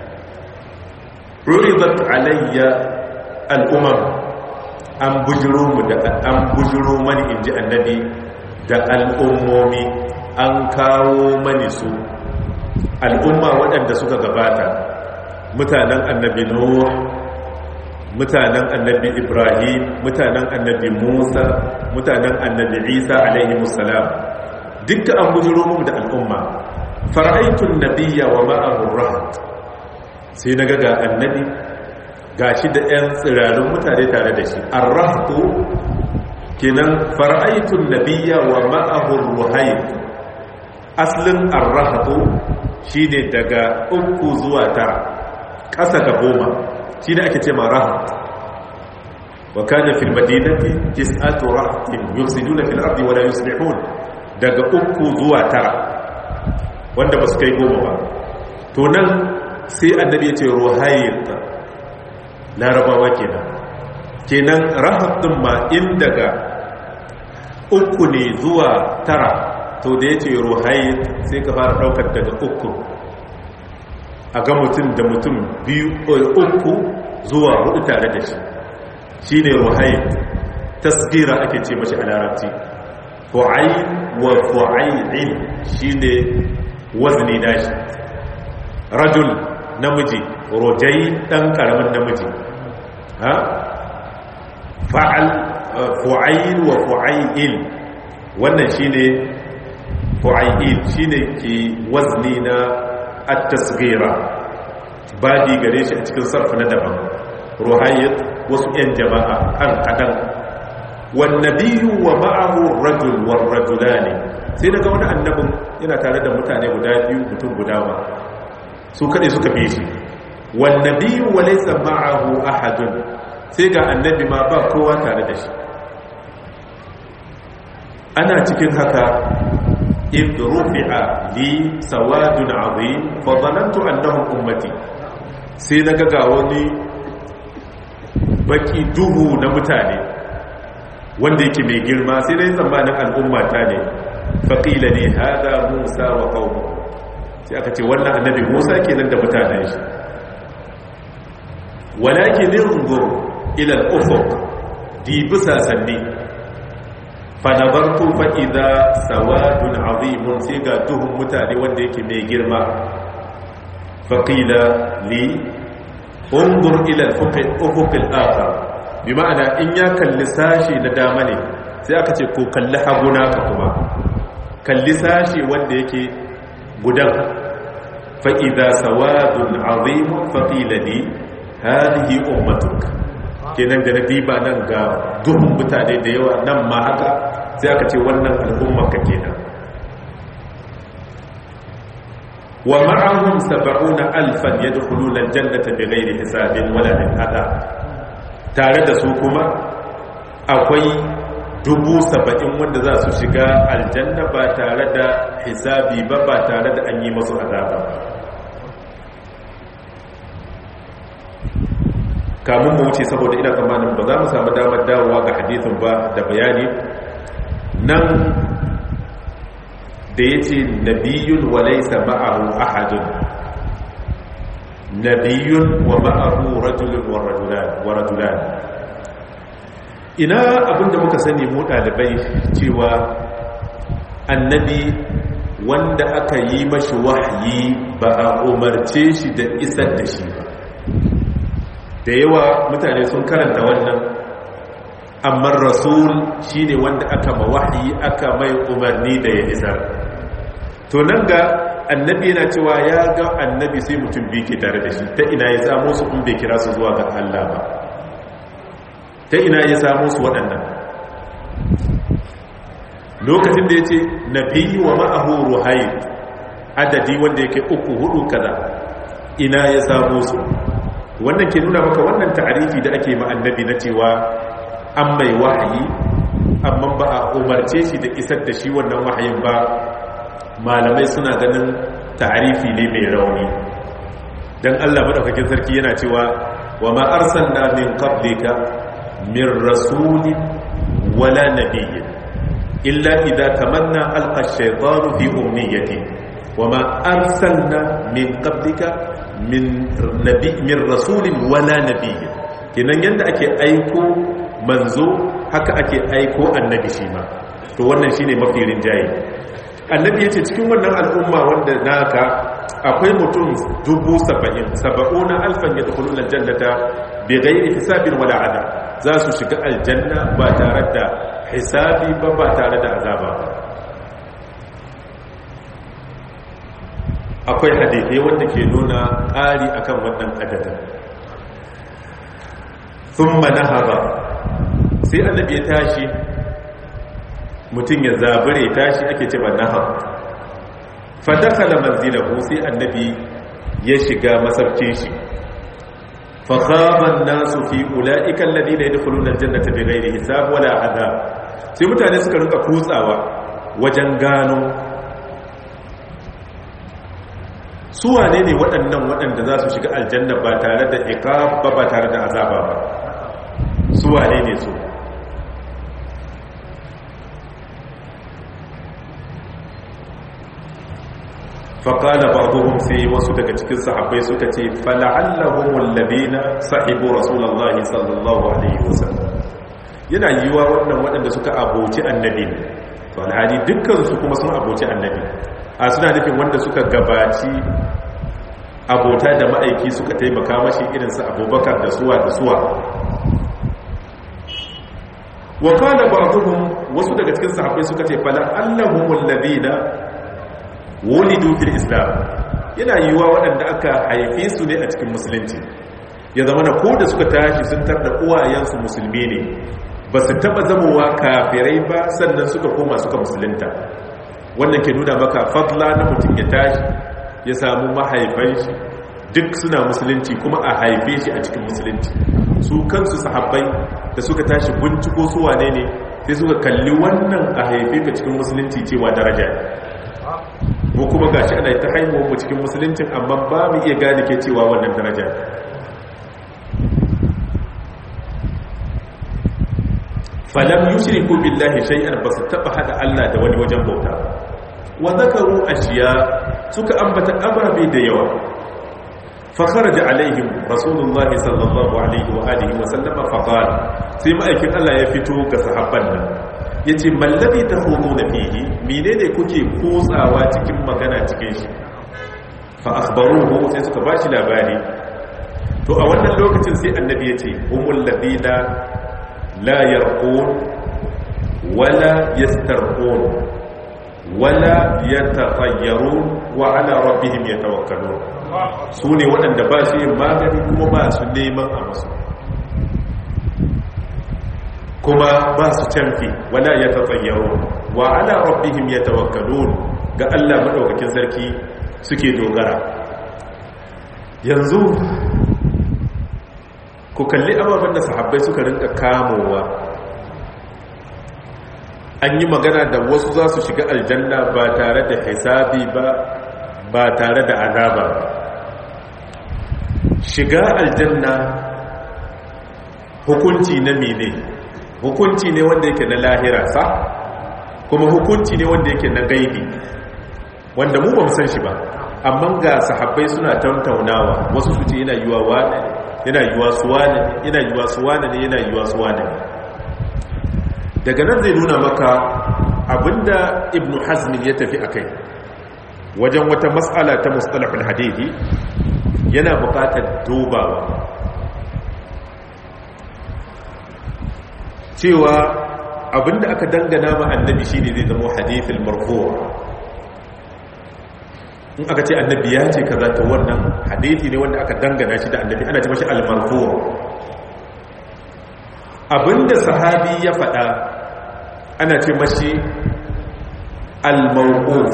uridat alayya al-umam an bujuro mu da an bujuro mani inji annabi da al'ummomi an kawo mani su al'umma waɗanda suka gabata mutanen annabi nuh mutanen annabi ibrahim mutanen annabi musa mutanen annabi isa alaihi musalam dukkan an bujiro mu da al'umma fara'aitun nabiyya wa ma'ahu rahat sai na ga annabi gashi da 'yan tsirarin mutane tare da shi arrahtu kenan fara'aitun nabiyya wa ma'ahu ruhayt aslin arrahtu shine daga uku zuwa tara ƙasa ga goma shi ne ake ce ma rahat wa kana fil madinati tis'atu rahatin yufsiduna fil ardi wa la yuslihun daga uku zuwa tara wanda ba su kai goma ba to nan sai annabi ya ce ruhayt larabawa kenan kenan rahat din ma in daga uku ne zuwa tara to da ya ce ruhayt sai ka fara daukar daga uku a ga mutum da mutum biyu uku zuwa hudu tare da shi shi ne ruhayin tasgira ake ce mashi a larabci fu'ayin wa fu'ayin shi ne wazni nashi rajul namiji rojai dan karamin namiji ha fa'al fu'ayin wa fu'ayin wannan shi ne fu'ayin shi ne ke wazni na at-tasghira badi gare shi a cikin sarfa na daban ruhayyat wasu yan jama'a kan kadan wan nabiyyu wa ma'ahu rajul war rajulani sai daga wani annabin yana tare da mutane guda biyu mutum guda ba su kade suka bi shi wan nabiyyu wa laysa ma'ahu ahadun sai ga annabi ma ba kowa tare da shi ana cikin haka إذ رفع لي سواد عظيم فظننت أنهم أمتي sai na ga wani baki duhu na mutane wanda yake mai girma sai dai tsammanin al'ummata ne faƙila ne haɗa musa wa kawo sai aka ce wannan annabi musa ke nan da mutanen shi walaki nirungur ilal ufuk di bisa sanni fanabartu fa'iza sawadun azimun sai ga duhun mutane wanda yake mai girma faƙila li ungur ilal ufukil aka bi ma'ana in ya kalli sashi na dama ne sai aka ce ko kalli haguna ka kuma kalli sashi wanda yake gudan fa'iza sawadun azimun faƙila li hadihi ummatuk kenan da na diba nan ga duhun mutane da yawa nan ma haka sai aka ce wannan al'ummarka kenan wa ma'ahum sab'una alfan yadkhuluna aljannata bighairi hisabin wala hada tare da su kuma akwai dubu saba'in wanda za su shiga aljanna ba tare da hisabi ba ba tare da an yi masu azaba kamun mu wuce saboda ina tsammanin ba za mu samu damar dawowa ga hadithin ba da bayani nan da ya ce nabiyun wa laisa ma'ahu ahadun nabiyun wa ma'ahu rajulun wa rajulan ina abinda muka sani mu ɗalibai cewa annabi wanda aka yi mashi wahayi ba a umarce shi da isar da shi ba da yawa mutane sun karanta wannan amma rasul shine wanda aka mawahi aka mai umarni da ya isar to nan ga annabi yana cewa ya ga annabi sai mutum biyu ke tare da shi ta ina ya samu su in bai kira su zuwa ga Allah ba ta ina ya samu su waɗannan lokacin da ya ce nabi wa ma'ahu ruhai adadi wanda yake uku hudu kaza ina ya samu su wannan ke nuna maka wannan ta'arifi da ake ma annabi na cewa an mai wahayi amma ba a umarce shi da isar da shi wannan wahayin ba malamai suna ganin ta'arifi ne mai rauni dan Allah madaukakin sarki yana cewa wa ma arsalna min qablika min rasulin wala nabiyyin illa idza tamanna alqa ash-shaytanu fi umniyati wa ma arsalna min qablika min nabi min rasulin wala nabiyyin kinan yanda ake aiko manzo haka ake aiko annabi shi ma to wannan shine mafi rinjaye annabi ya ce cikin wannan al'umma wanda naka akwai mutum dubu saba'in saba'una alfan ya dukulu na jannata bai gairi hisabin wala ada za su shiga aljanna ba tare da hisabi ba ba tare da azaba ba akwai hadithai wanda ke nuna ƙari akan wannan adadin sun manahaba sai annabi ya tashi mutum ya zabure tashi ake ce ba nahar fadakala manzilahu sai annabi ya shiga masarkin shi fakhaban nasu fi ulaika alladhina yadkhuluna aljannata bighairi hisab wala adab sai mutane suka rinka kutsawa wajen gano su wane ne waɗannan waɗanda za su shiga aljanna ba tare da iqab ba ba tare da azaba ba su wane ne su faƙala ba'duhum sai wasu daga cikin sahabbai suka ce fala'allahum alladhina sahibu rasulullahi sallallahu alaihi wasallam yana yiwa wannan waɗanda suka aboci annabi to alhali dukkan su kuma sun aboci annabi a suna nufin wanda suka gabaci abota da ma'aiki suka taimaka mashi irin su abubakar da suwa da suwa wa qala ba'duhum wasu daga cikin sahabbai suka ce fala'allahum alladhina wulidu fil islam yana yiwuwa waɗanda aka haife su ne a cikin musulunci ya zama na ko da suka tashi sun tarda uwayensu musulmi ne ba su taɓa zamowa kafirai ba sannan suka koma suka musulunta wannan ke nuna maka fadla na mutum ya tashi ya samu mahaifan shi duk suna musulunci kuma a haife shi a cikin musulunci su kansu sahabbai da suka tashi binciko su wane ne sai suka kalli wannan a haife ka cikin musulunci cewa daraja mu kuma gashi ana ta haihuwar mu cikin musuluncin amma ba mu iya gane ke cewa wannan daraja falam yushriku billahi shay'an basu taba hada Allah da wani wajen bauta wa zakaru ashiya suka ambata ababe da yawa fa kharaja alaihim rasulullahi sallallahu alaihi wa alihi wa sallama fa qala sai ma'aikin Allah ya fito ga sahabban nan ya ce mallabi ta hoto da fiye mine ne kuke kotsawa cikin magana cikin shi fa akhbaruhu sai suka ba shi labari to a wannan lokacin sai annabi ya ce umul ladina la yarqun wala yastarqun wala yatatayyarun wa ala rabbihim yatawakkalun su ne waɗanda ba su yin magani kuma ba su neman a masu kuma ba su canfi wala ya tatsayyaro wa ala rabbihim yatawakkalun ga Allah madaukakin sarki suke dogara yanzu ku kalli ababen da sahabbai suka rinka kamowa an yi magana da wasu za su shiga aljanna ba tare da hisabi ba ba tare da azaba shiga aljanna hukunci na mene hukunci ne wanda yake na lahira sa kuma hukunci ne wanda yake na gaibi wanda mu ba mu san shi ba amma ga sahabbai suna tantaunawa wasu su ce yana yiwa wane yana yiwa su wane yana yiwa su wane ne yana yiwa su wane ne daga nan zai nuna maka abinda ibn hazm ya tafi akai wajen wata mas'ala ta mustalahul hadithi yana buƙatar dubawa cewa abinda aka dangana ma annabi shine zai zama hadithul marfu' in aka ce annabi ya ce kaza to wannan hadithi ne wanda aka dangana shi da annabi ana ce mashi al-marfu' abinda sahabi ya faɗa ana ce mashi al-mawquf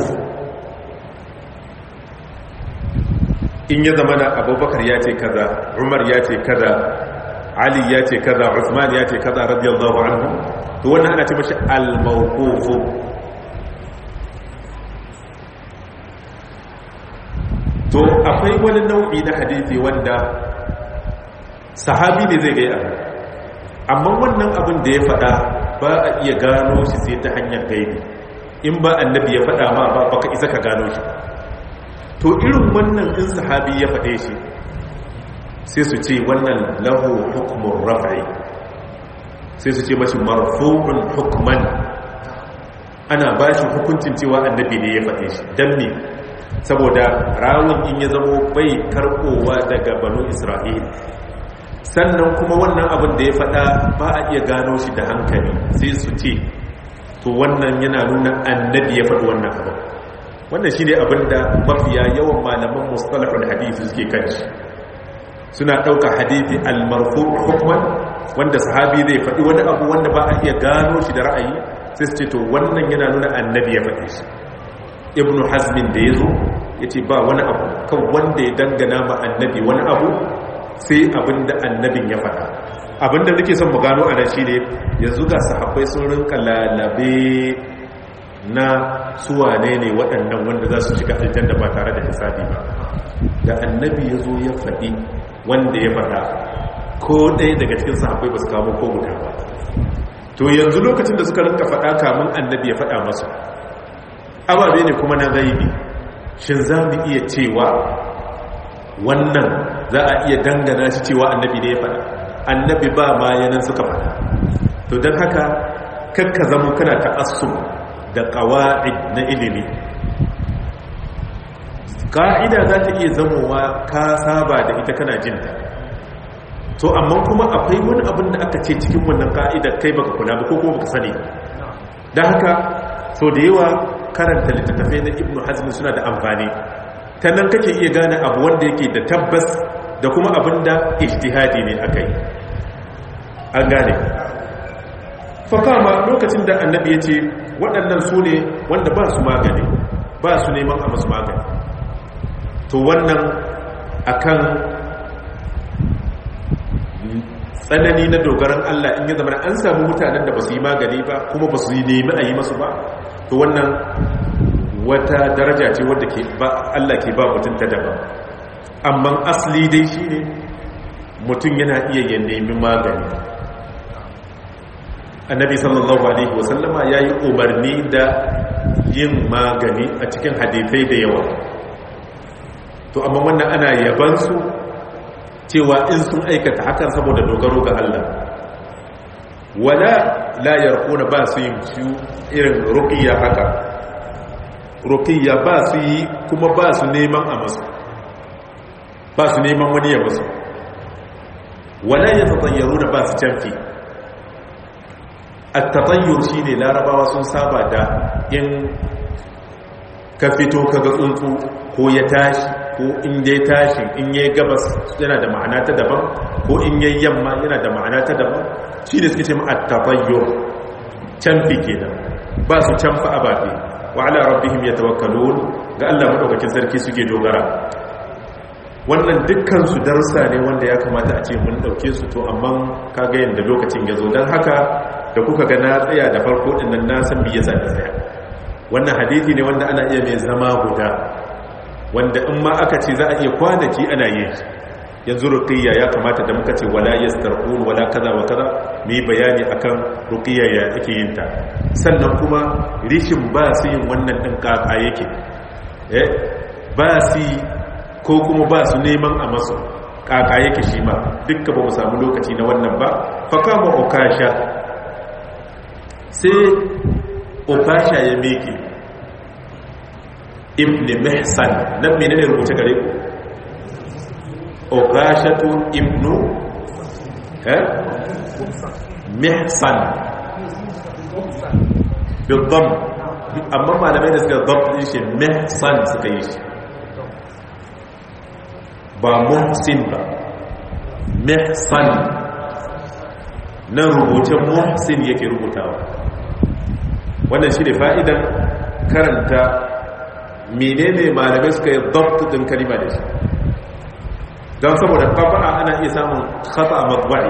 in ya zama na abubakar ya ce kaza umar ya ce kaza ali ya ce kaza usman ya ce kaza radiyallahu anhu to wannan ana ce mashi al-mawquf to akwai wani nau'i na hadisi wanda sahabi ne zai gaya amma wannan abin da ya faɗa ba a iya gano shi sai ta hanyar gaibi in ba annabi ya faɗa ma ba baka isa ka gano shi to irin wannan in sahabi ya faɗe shi sai su ce wannan lahu hukumun raf'i sai su ce mashi marfu'un hukman ana ba shi hukuncin cewa annabi ne ya faɗe shi don ne saboda rawun in ya zamo bai karɓowa daga banu isra'il sannan kuma wannan abin da ya faɗa ba a iya gano shi da hankali sai su ce to wannan yana nuna annabi ya faɗi wannan abin wannan shi ne abin da mafiya yawan malaman mustalahul hadithi suke kan shi suna ɗauka hadithi almarfu hukman wanda sahabi zai faɗi wani abu wanda ba a iya gano shi da ra'ayi sai su ce to wannan yana nuna annabi ya faɗi shi ibnu hazmin da ya zo ya ce ba wani abu kan wanda ya dangana ma annabi wani abu sai abinda annabin ya faɗa abinda nake son mu gano a nan shi ne yanzu ga sahabbai sun rinka lalabe na suwane ne waɗannan wanda za su shiga aljanna ba tare da hisabi ba da annabi ya zo ya faɗi wanda ya faɗa ko ɗaya daga cikin sahabbai ba su kamo ko guda ba to yanzu lokacin da suka rinka faɗa kamun annabi ya faɗa masu ababe ne kuma na gaibi shin za mu iya cewa wannan za a iya dangana shi cewa annabi ne ya faɗa annabi ba ma yanan suka faɗa to don haka kakka zama kana ta'assum da ƙawa'id na ilimi ƙa'ida za ta iya zamowa ka saba da ita kana jinta to amma kuma akwai wani abin da aka ce cikin wannan ƙa'idar kai baka kula ba ko kuma baka sani don haka so da yawa karanta littattafai na ibnu hazmi suna da amfani ta nan kake iya gane abu wanda yake da tabbas da kuma abin da ijtihadi ne aka yi an gane fakama lokacin da annabi ya ce waɗannan su ne wanda ba su magani ba su neman a masu magani to wannan akan tsanani na dogaran Allah in ya zama an samu mutanen da ba su yi magani ba kuma ba su yi nemi a yi masu ba to wannan wata daraja ce wadda ke ba Allah ke ba mutum ta daban amma asali dai shi ne mutum yana iya ya nemi magani annabi sallallahu alaihi wasallama ya yi umarni da yin magani a cikin hadithai da yawa to amma wannan ana yabansu cewa in sun aikata hakan saboda dogaro ga Allah wala la yarquna ba su yin su irin ruqiyya haka ruqiyya ba su yi kuma ba su neman a masu ba su neman wani ya masu wala yatatayyaruna ba su canfi at-tatayyur shine larabawa sun saba da in ka fito kaga tsuntsu ko ya tashi ko in dai tashi in yayi gabas yana da ma'ana ta daban ko in yayi yamma yana da ma'ana ta daban shi ne suke ce at-tabayyur canfi kenan ba su canfa ababe wa ala rabbihim yatawakkalun ga Allah madaukakin sarki suke dogara wannan dukkan su darsa ne wanda ya kamata a ce mun dauke su to amma kaga yanda lokacin ya zo dan haka da kuka ga na tsaya da farko din nan na san me yasa na tsaya wannan hadisi ne wanda ana iya mai zama guda wanda in ma aka ce za a iya kwanaki ana yin yanzu ruqiyya ya kamata da muka ce wala yastarqun wala kaza wa kaza mu bayani akan ruqiyya ya ake yin ta sannan kuma rishin ba su yin wannan din kaka yake eh ba su ko kuma ba su neman a masu kaka yake shi ma dukka ba mu samu lokaci na wannan ba fa kama ukasha sai ukasha ya meke ibn mihsan nan menene rubuce gare ku ukashatu ibnu eh mihsan bidam amma malamai da suka dam din shi mihsan suka yi shi ba muhsin ba mihsan nan rubutun muhsin yake rubutawa wannan shi ne fa'idan karanta menene malamai suka yi dabtu din kalima da shi don saboda taba'a ana iya samun khata a matba'i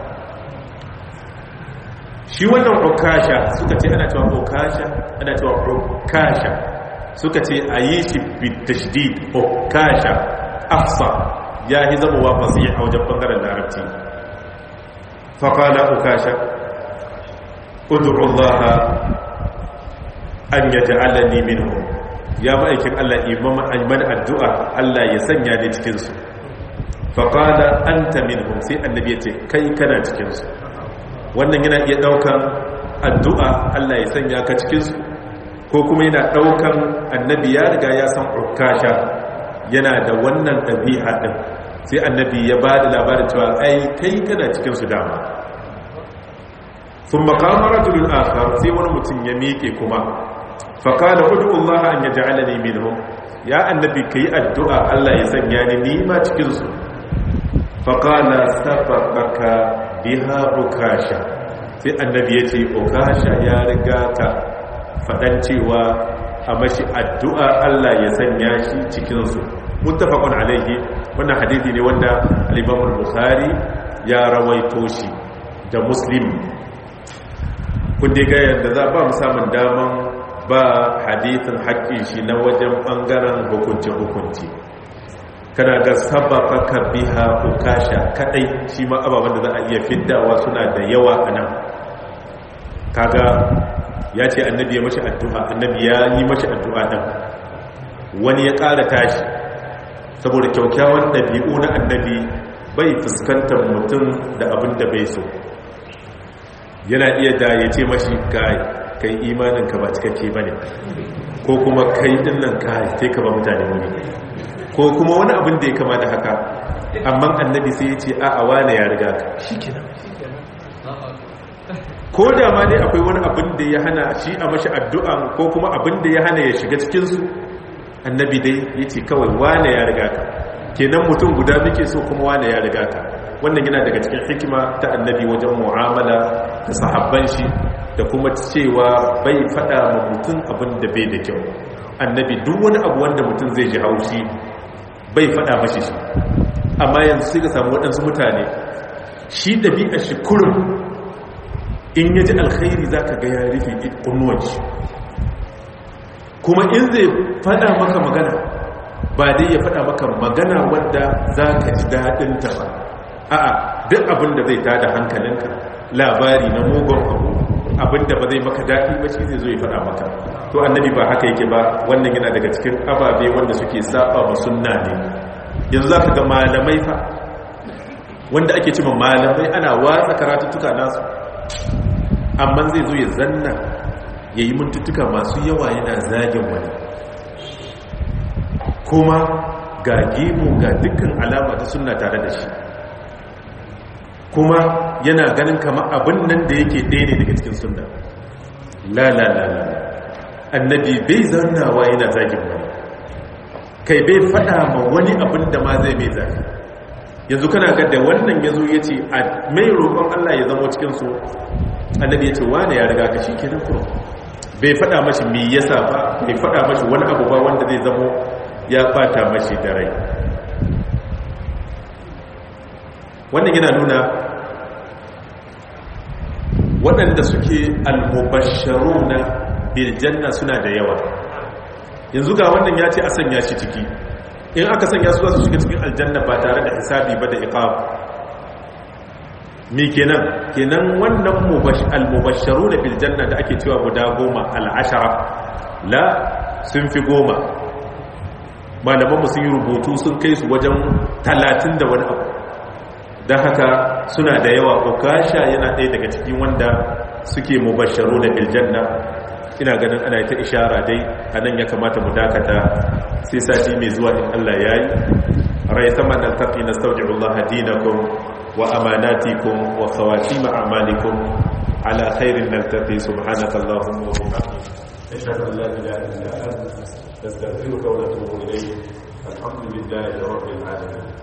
shi wannan ukasha suka ce ana cewa ukasha ana cewa ukasha suka ce a yi shi bitashdid ukasha afsa ya yi zama wa fasi a wajen bangaren larabci faƙala ukasha udu'ullaha an ya ja'alani minhu ya ma'aikin Allah iman addu'a Allah ya sanya ni cikinsu faƙala an ta minhum sai annabi ya ce kai kana cikinsu wannan yana iya ɗaukan addu'a Allah ya sanya ka cikinsu ko kuma yana ɗaukan annabi ya riga ya san ukasha yana da wannan ɗabi'a ɗin sai annabi ya ba da labarin cewa ai kai kana cikinsu dama sun makama rajulun akhar sai wani mutum ya miƙe kuma faƙala hudu Allah an ya ja'ala ne minhum ya annabi ka yi addu'a Allah ya sanya ni nima cikinsu faƙala sababaka biha ukasha sai annabi ya ce ukasha ya riga ka faɗan cewa a mashi addu'a Allah ya sanya shi cikinsu muttafaqun alaihi wannan hadisi ne wanda al-Imam al-Bukhari ya rawaito shi da Muslim kun dai ga yadda za ba mu samun daman ba hadisin haƙƙin shi na wajen ɓangaren hukunci hukunci kana ga sabaka biha ukasha kadai shi ma ababen da za a iya fiddawa suna da yawa a nan kaga ya ce annabi ya mashi addu'a annabi ya yi mashi addu'a ɗan wani ya ƙara tashi saboda kyaukyawan ɗabi'u na annabi bai fuskantar mutum da abin da bai so yana iya da ya ce mashi kai kai imanin ka ba cikakke ba ne ko kuma kai dinnan kai sai ka ba mutane wani ko kuma wani abin da ya kama da haka amma annabi sai ya ce a a wane ya riga ka ko da ma dai akwai wani abin da ya hana shi a mashi addu'a ko kuma abin da ya hana ya shiga cikinsu annabi dai ya ce kawai wane ya riga ka kenan mutum guda muke so kuma wane ya riga ka wannan yana daga cikin hikima ta annabi wajen mu'amala da sahabban shi da kuma cewa bai fada ma mutum abin da bai da kyau annabi duk wani abu wanda mutum zai ji haushi bai fada mashi shi amma yanzu sai ka samu waɗansu mutane shi ɗabi'ar shi kurum in ya ji alkhairi za ka ga ya rufe kunnuwan shi kuma in zai fada maka magana ba dai ya fada maka magana wadda za ka ji daɗinta ba a'a duk abin da zai tada hankalinka labari na mugun abu abin da ba zai maka daɗi ba shi zai zo ya fada maka to annabi ba haka yake ba wannan yana daga cikin ababe wanda suke saba ma sunna ne yanzu za ka ga malamai fa wanda ake cima malamai ana watsa karatuttuka nasu amma zai zo ya zanna ya yi mintuttuka masu yawa yana zagin wani kuma ga gemu ga dukkan alama ta suna tare da shi kuma yana ganin kama abin nan da yake ɗaya ne daga cikin suna la la la la annabi bai zannawa yana zagin wani kai bai faɗa ma wani abin da ma zai mai zagi yanzu kana ga da wannan ya zo ya ce a mai roƙon allah ya zama cikinsu annabi ya ce wane ya riga ka shi kenan kuma bai fada mashi me yasa ba bai fada mashi wani abu ba wanda zai zamo ya bata mashi da rai wannan yana nuna waɗanda suke almubasharuna bil janna suna da yawa yanzu ga wannan ya ce a sanya shi ciki in aka sanya su su shiga cikin aljanna ba tare da hisabi ba da iqab mi kenan kenan wannan al-mubashsharu da bil janna da ake cewa guda goma al-ashara la sun fi goma malaman mu sun yi rubutu sun kai su wajen talatin da wani abu don haka suna da yawa ukasha yana ɗaya daga cikin wanda suke mubashsharu da bil janna ina ganin ana ta ishara dai a nan ya kamata mu dakata sai sati mai zuwa in Allah ya yi rai sama nan tafi na sauƙi Allah dinakum وأماناتكم وخواتيم أعمالكم على خير نلتقي سبحانك اللهم وبحمدك أشهد أن لا إله إلا أنت نستغفرك ونتوب إليك الحمد لله رب العالمين